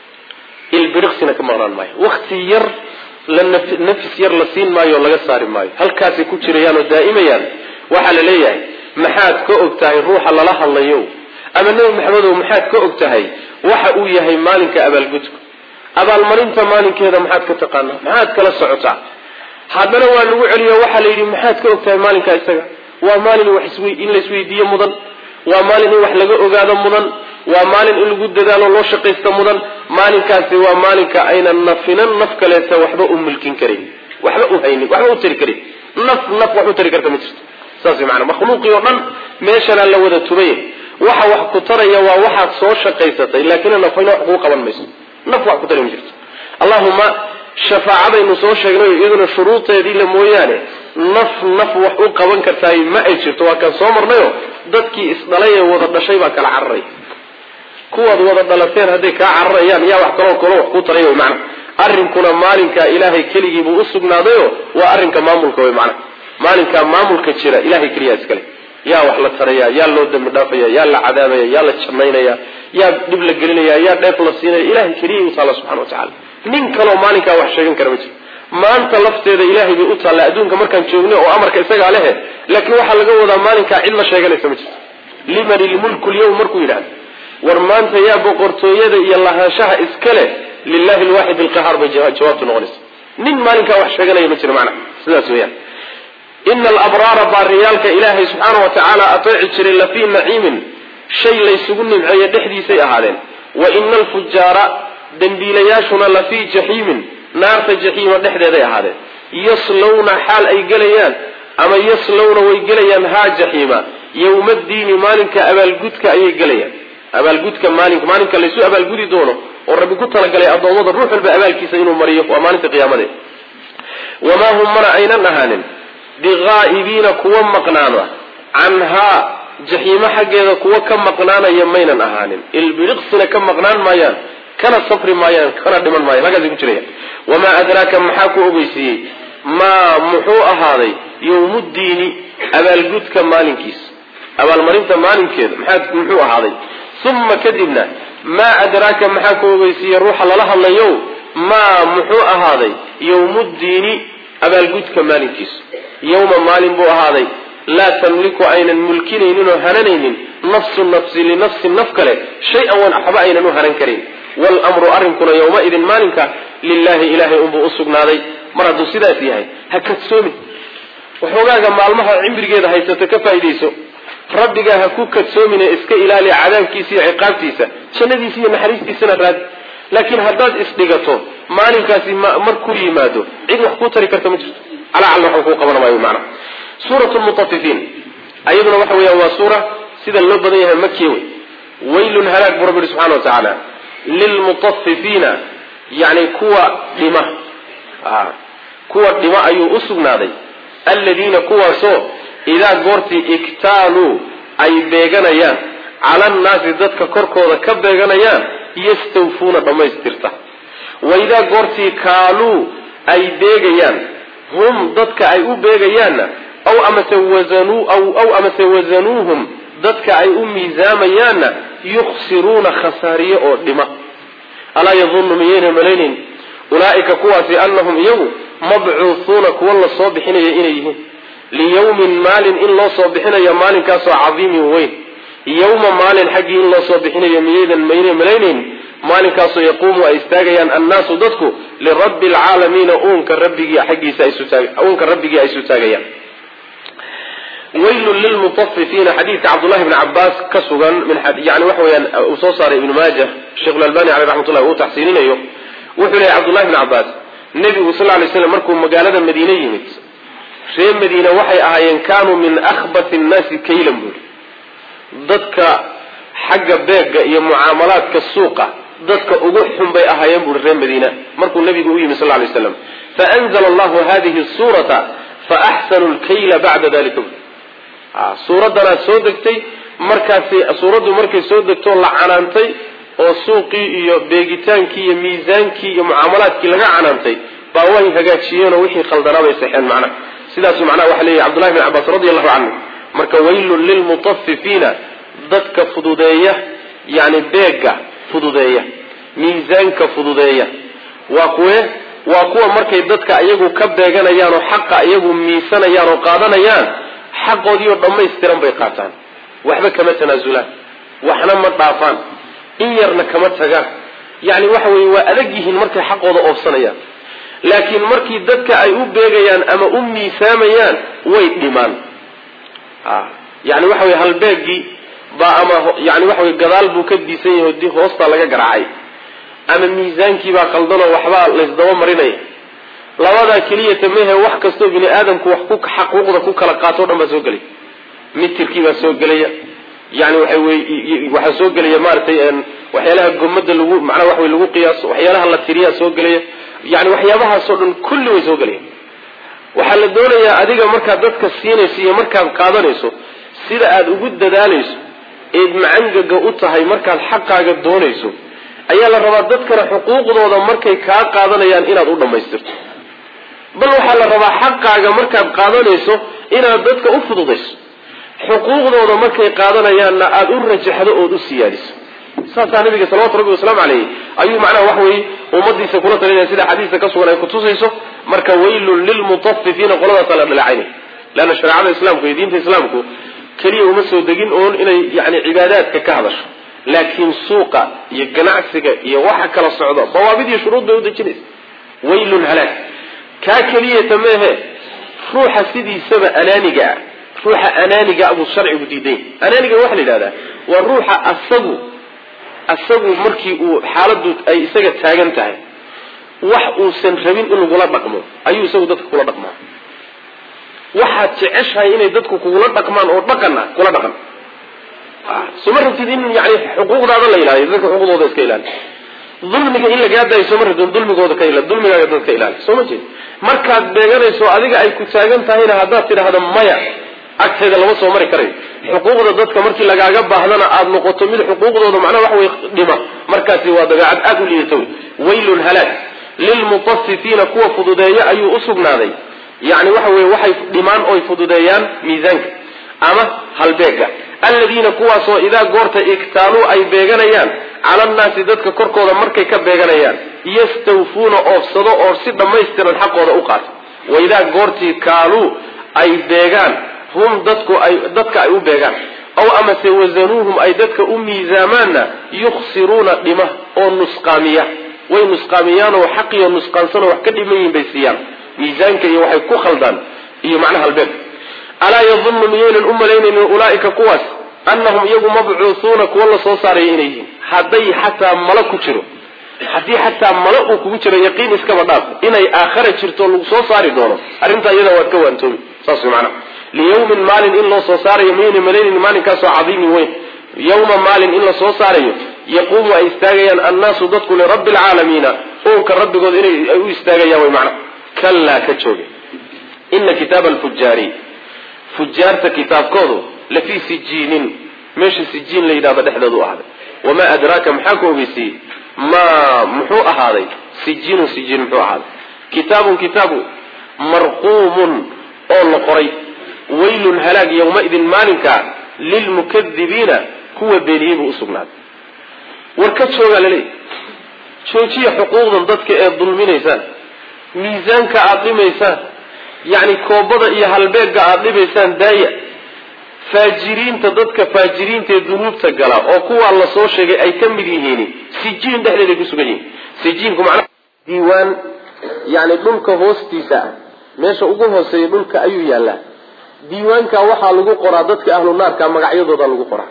ilbiriqsina ka maqnaan maayan wakti yar la nafis yar la siin maayo oo laga saari maayo halkaasay ku jirayaan oo daa'imayaan waxaa la leeyahay maxaad ka og tahay ruuxa lala hadlayo ama nebi maxamedow maxaad ka og tahay waxa uu yahay maalinka abaalgudku abaalmarinta maalinkeeda maxaad ka taqaanaa maxaad kala socotaa haddana waa lagu celiyo waxaa la yidhi maxaad ka og tahay maalinka isaga waa maalin wax in la isweydiiyo mudan waa maalin in wax laga ogaado mudan waa maalin in lagu dadaalo loo shaqaysto mudan maalinkaasi waa maalinka aynan nafinan naf kaleeta waxba u mulkin karin waxba u haynin waxba u tari karin naf naf wax u tari karta ma jirto saas maana makhluuqii oo dhan meeshanaa la wada tubay waxa wax ku taraya waa waxaad soo shaqaysatay laakiin nafayna wax kuu qaban mayso naf wax ku tari ma jirto allahuma shafaacadaynu soo sheegnay iyaduna shuruudeedii la mooyaane naf naf wax u qaban kartaay ma ay jirto waa kaan soo marnayo dadkii isdhalay ee wada dhashay baa kala cararay kuwaad wada dhalateen hadday kaa cararayaan yaa wax kaloo kalo wax ku taray wy macana arrinkuna maalinkaa ilaahay keligiibuu usugnaadayo waa arrinka maamulka wey macana maalinkaa maamulka jira ilahay keliyaa iskale yaa wax la taraya yaa loo dambi dhaafaya yaa la cadaabaya yaa la jannaynaya yaa dhib la gelinaya yaa dheef la siinaya ilahay keliyay u taalla subxana wa tacala nin kaloo maalinkaa wax sheegan kara ma jiro maanta lafteeda ilaahay bay u taalla adduunka markaan joogna oo amarka isagaa lehe laakiin waxaa laga wadaa maalinkaa cid la sheeganaysa ma jirto liman ilmulku lyawm markuu yidhahdo war maanta yaa boqortooyada iyo lahaanshaha iska leh lilahi lwaaxid alqahaar bay jawaabtu noqonaysa nin maalinkaa wax sheeganaya ma jiro macna sidaas weeyaan ina alabraara baariyaalka ilaahay subxaana wa tacaala ateeci jiray lafii naciimin shay laysugu nimceeye dhexdiisay ahaadeen wa ina alfujaara dembiilayaashuna lafii jaxiimin naarta jaxiima dhexdeeday ahaadeen yaslawna xaal ay gelayaan ama yaslawna way gelayaan haa jaxiima yowmaddiini maalinka abaalgudka ayay gelayaan abaalgudka maalin maalinka laysu abaalgudi doono oo rabbi ku talagalay addoommada ruux walba abaalkiisa inuu mariyo waa maalinta qiyaamadeed wamaa hum mana aynan ahaanin biqaa'ibiina kuwa maqnaana canhaa jaxiimo xaggeeda kuwa ka maqnaanaya maynan ahaanin ilbiriqsina ka maqnaan maayaan kana safri maayaan kana dhiman maayaan halkaasay ku jirayaan wamaa adraaka maxaa ku ogeysiiyey maa muxuu ahaaday yowmuddiini abaalgudka maalinkiisa abaalmarinta maalinkeeda maxaa muxuu ahaaday uma kadibna maa adraaka maxaa ku ogeysiiyey ruuxa lala hadlayo maa muxuu ahaaday yowmuddiini abaalgudka maalinkiisa yowma maalin buu ahaaday laa tamliku aynan mulkinaynin oo hananaynin nafsu nafsi linafsin naf kale shay-an wan waxba aynan u hanan karin wlmru arrinkuna yowmaidin maalinka lilahi ilahay unbuu usugnaaday mar hadduu sidaas yahay ha kadsoomin waxoogaaga maalmaha cimrigeeda haysato ka faaidayso rabbigaa ha ku kadsoomine iska ilaali cadaabkiisa iyo ciqaabtiisa jannadiisa iyo naxariistiisana raadi laakiin haddaad isdhigato maalinkaasi mar ku yimaado cid wax kuu tari karta ma jirto calacalna waxba kuu qaban maayo maana suurat lmutafifiin ayaduna waxa weeyaan waa suura sida loo badan yahay makiya wey waylun halaag buu rabbi yihi subxana wa tacaala lilmutafifiina yani kuwa dhima kuwa dhima ayuu usugnaaday aladiina kuwaasoo idaa goortii iktaaluu ay beeganayaan cala annaasi dadka korkooda ka beeganayaan yastawfuuna dhammaystirta waidaa goortii kaaluu ay beegayaan hum dadka ay u beegayaanna aw amase wazanuu aw aw amase wazanuuhum dadka ay u miisaamayaanna yukhsiruuna khasaariye oo dhima alaa yadunnu miyayna malaynayn ulaa'ika kuwaasi annahum iyagu mabcuuhuuna kuwa la soo bixinaya inay yihiin liyawmin maalin in loo soo bixinayo maalinkaasoo cadiimin weyn yawma maalin xaggii in loo soo bixinayo miyaydan mayna malaynayn maalinkaasoo yaquumu ay istaagayaan annaasu dadku lirabbi alcaalamiina uunka rabbigii xaggiisa uunka rabbigii ay isu taagayaan waylun lilmutafifiina xadiidka cabdullahi bni cabaas ka sugan yani waxa weyaan uu soo saaray ibnu maaja sheikhulalbani caleyh raxmatullahi uu taxsiininayo wuxuu leeyahy cabdullahi bni cabaas nebigu sal lay slam markuu magaalada madiine yimid reer madiine waxay ahaayeen kaanuu min akhbati nnaasi kaylan buuri dadka xagga beega iyo mucaamalaadka suuqa dadka ugu xun bay ahaayeen buuri reer madiina markuu nabigu u yimi sal lay slam faanzla allahu hadihi suurata faaxsanu lkayla bacda dalika suuraddanaa soo degtay markaasi suuraddu markay soo degtoo la canaantay oo suuqii iyo beegitaankii iyo miisaankii iyo mucaamalaadkii laga canaantay baa way hagaajiyeenoo wixii khaldanaa bay saxeen macnaha sidaasu macnaha waxa leeyahy cbdullahi bn cabaas radi allahu canhu marka waylun lilmutafifiina dadka fududeeya yani beega fududeeya miisaanka fududeeya waa kuwe waa kuwa markay dadka iyagu ka beeganayaan oo xaqa iyagu miisanayaan oo qaadanayaan xaqoodii oo dhammaystiran bay qaataan waxba kama tanaasulaan waxna ma dhaafaan in yarna kama tagaan yani waxa weye waa adag yihiin markay xaqooda oofsanayaan laakiin markii dadka ay u beegayaan ama u miisaamayaan way dhimaan yani waxa weye halbeegii baa ama yani waxa wey gadaal buu ka diisan yahay di hoostaa laga garaacay ama miisaankii baa qaldanoo waxbaa laysdaba marinaya labadaa keliyata mehe wax kastoo bini aadamku wax ku xaquuqda ku kala qaato o dhan baa soo gelaya mitirkii baa soo gelaya yani waxa wey waxaa soo gelaya maaragtay waxyaalaha gomada lagu macnaa waxa wey lagu qiyaaso waxyaalaha la tiriyaa soo gelaya yani waxyaabahaasoo dhan kulli way soo gelaya waxaa la doonayaa adiga markaad dadka siinayso iyo markaad qaadanayso sida aada ugu dadaalayso eed macangaga u tahay markaad xaqaaga doonayso ayaa la rabaa dadkana xuquuqdooda markay kaa qaadanayaan inaad u dhammaystirto bal waxaa la rabaa xaqaaga markaad qaadanayso inaad dadka u fududayso xuquuqdooda markay qaadanayaanna aada u rajaxdo ood u siyaadiso saasaa nabiga salawatu rabbi wasalaamu caleyh ayuu macnaha wax weye ummadiisa kula talinaya sida xadiista ka sugan ay kutusayso marka waylun lilmutafifiina qoladaasa la dhaleecaynay leanna shareecada islaamku iyo diinta islaamku keliya uma soo degin oon inay yani cibaadaadka ka hadasho laakiin suuqa iyo ganacsiga iyo waxa kala socdo dawaabid iyo shuruud bay udejinaysa waylun halaag kaa keliyata meehe ruuxa sidiisaba anaaniga ah ruuxa anaaniga buu sharcigu diiday anaaniga waxaa la yidhahdaa waa ruuxa asagu asagu markii uu xaaladdu ay isaga taagan tahay wax uusan rabin in lagula dhaqmo ayuu isagu dadka kula dhaqmaa waxaad jeceshahay inay dadku kugula dhaqmaan oo dhaqana kula dhaqan soma rabtid in yani xuquuqdaada la ilaaliyo dadka xuquuqdooda iska ilaali dulmiga in lagaa daayo sooma rabtid dulmigooda ka ila dulmigaaga dadka ilaali sooma jeed markaad beeganayso adiga ay ku taagan tahayna haddaad tidhaahdo maya agteeda lama soo mari karayo xuquuqda dadka markii lagaaga baahdana aada noqoto mid xuquuqdooda macnaha wax way dhima markaasi waa dabeecad aada u liidata wey waylun halaag lilmutafifiina kuwa fududeeya ayuu usugnaaday yani waxa weye waxay dhimaan oy fududeeyaan miisaanka ama halbeega aladiina kuwaasoo idaa goorta iktaaluu ay beeganayaan cala annaasi dadka korkooda markay ka beeganayaan yastawfuuna oofsado oo si dhammaystiran xaqooda u qaata wa idaa goortii kaaluu ay beegaan hum dadku ay dadka ay u beegaan aw amase wasanuuhum ay dadka u miisaamaanna yukhsiruuna dhima oo nusqaamiya way nusqaamiyaanoo xaqiyo nusqaansanoo wax ka dhiman yihin bay siiyaan miisaanka iyo waxay ku khaldaan iyo macnaha halbeeg alaa yadunnu miyaynan u malaynaynin ulaaika kuwaas annahum iyagu mabcuuhuuna kuwa la soo saaraya inay yihiin hadday xataa malo ku jiro haddii xataa malo uu kugu jiro yaqiin iskaba dhaaf inay aakhara jirto lagu soo saari doono arrintaa iyada waad ka waantoomi saas way macnaha liyawmin maalin in loo soo saarayo miyayna malaynin maalinkaasoo cadiimin weyn yawma maalin in la soo saarayo yaquumu ay istaagayaan annaasu dadku lirabbi alcaalamiina uunka rabbigood inay ay u istaagayaan way macnaha kallaa ka jooga ina kitaaba alfujaari fujaarta kitaabkoodu lafii sijiinin meesha sijiin la yidhahdo dhexdeedu ahday wamaa adraaka maxaa ku ogeysiiyey ma muxuu ahaaday sijiinun sijiin muxuu ahaaday kitaabun kitaabu marquumun oo la qoray waylun halaag yawmaidin maalinka lilmukadibiina kuwa beeniyey buu usugnaaday war ka joogaa laleeyahy joojiya xuquuqdan dadka ee dulminaysaan miisaanka aada dhimaysaan yacni koobada iyo halbeegga aada dhibaysaan daaya faajiriinta dadka faajiriinta ee dunuubta gala oo kuwaa la soo sheegay ay ka mid yihiin sijiin dhexdeeday ku sugan yihiin sijiinku macnaha diiwaan yacni dhulka hoostiisa ah meesha ugu hooseeya dhulka ayuu yaallaa diiwaanka waxaa lagu qoraa dadka ahlu naarka magacyadooda lagu qoraa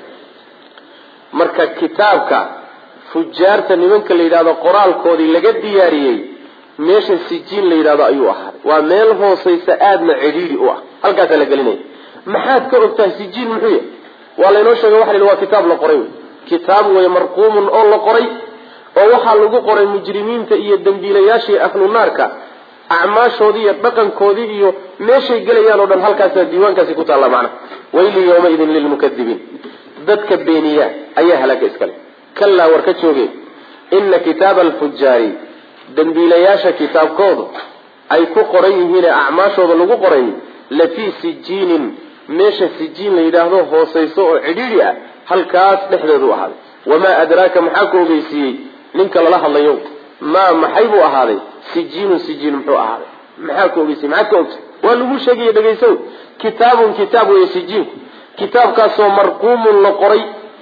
marka kitaabka fujaarta nimanka la yidhahdo qoraalkoodii laga diyaariyey meesha sijiin la yidhahdo ayuu ahaaday waa meel hooseysa aadna cidhiidhi u ah halkaasaa la gelinaya maxaad ka ogtahay sijiin muxuu yahay waa laynoo sheegay waxa la yidhi waa kitaab la qoray wey kitaab wey marquumun oo la qoray oo waxaa lagu qoray mujrimiinta iyo dembiilayaashii ahlu naarka acmaashoodii iyo dhaqankoodii iyo meeshay gelayaan oo dhan halkaasaa diiwaankaasi ku taalla macna wayli yawmaidin lilmukadibiin dadka beeniya ayaa halaaga iskale kallaa war ka jooge ina kitaaba alfujaari dembiilayaasha kitaabkoodu ay ku qoran yihiine acmaashooda lagu qoray lafii sijiinin meesha sijiin la yidhaahdo hoosayso oo cidhiidhi ah halkaas dhexdeedu ahaaday wamaa adraaka maxaa ku ogeysiiyey ninka lala hadlayo maa maxay buu ahaaday sijiinun sijiin muxuu ahaaday maxaa ku ogeysiyey maxaad ka ogtay waa lagu sheegaya dhegaysow kitaabun kitaab weeye sijiinku kitaabkaasoo marquumun la qoray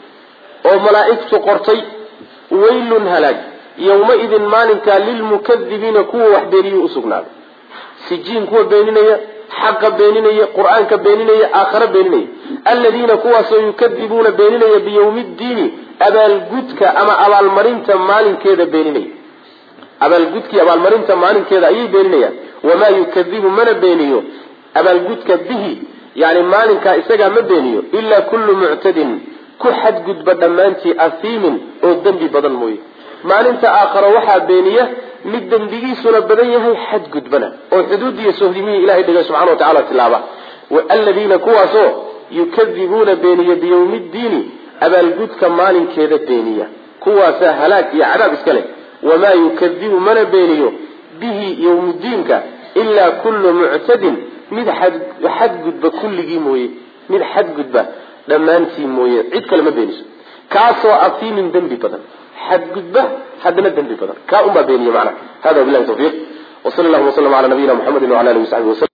oo malaa'igtu qortay waylun halaag yawmaidin maalinkaa lilmukadibiina kuwa wax beeniyuu usugnaaday sijiin kuwa beeninaya xaqa beeninaya qur-aanka beeninaya aakhare beeninaya aladiina kuwaasoo yukadibuuna beeninaya biyawmi ddiini abaalgudka ama abaalmarinta maalinkeeda beeninaya abaalgudkii abaalmarinta maalinkeeda ayay beeninayaan wamaa yukadibu mana beeniyo abaalgudka bihi yani maalinkaa isagaa ma beeniyo ilaa kullu muctadin ku xadgudba dhammaantii ahiimin oo dembi badan mooye maalinta aakharo waxaa beeniya mid dembigiisuna badan yahay xadgudbana oo xuduudiiyo sohdimihii ilahay dhigay subxana wa tacala tilaaba aladiina kuwaasoo yukadibuuna beeniya biyawmi ddiini abaalgudka maalinkeeda beeniya kuwaasaa halaag iyo cadaab iska leh wamaa yukadibu mana beeniyo bihi yawmuddiinka ilaa kullu muctadin mid xadgudba kulligii mooye mid xadgudba dhammaantii mooye cid kale ma beeniso kaasoo afiimin dembi badan xadgudba haddana dembi badan kaa unbaa beeniye macnaha hada wabilahi tawfiiq wsal llahuma wslm ala nabiyina mxamedi wala alihi wasaxbi waslm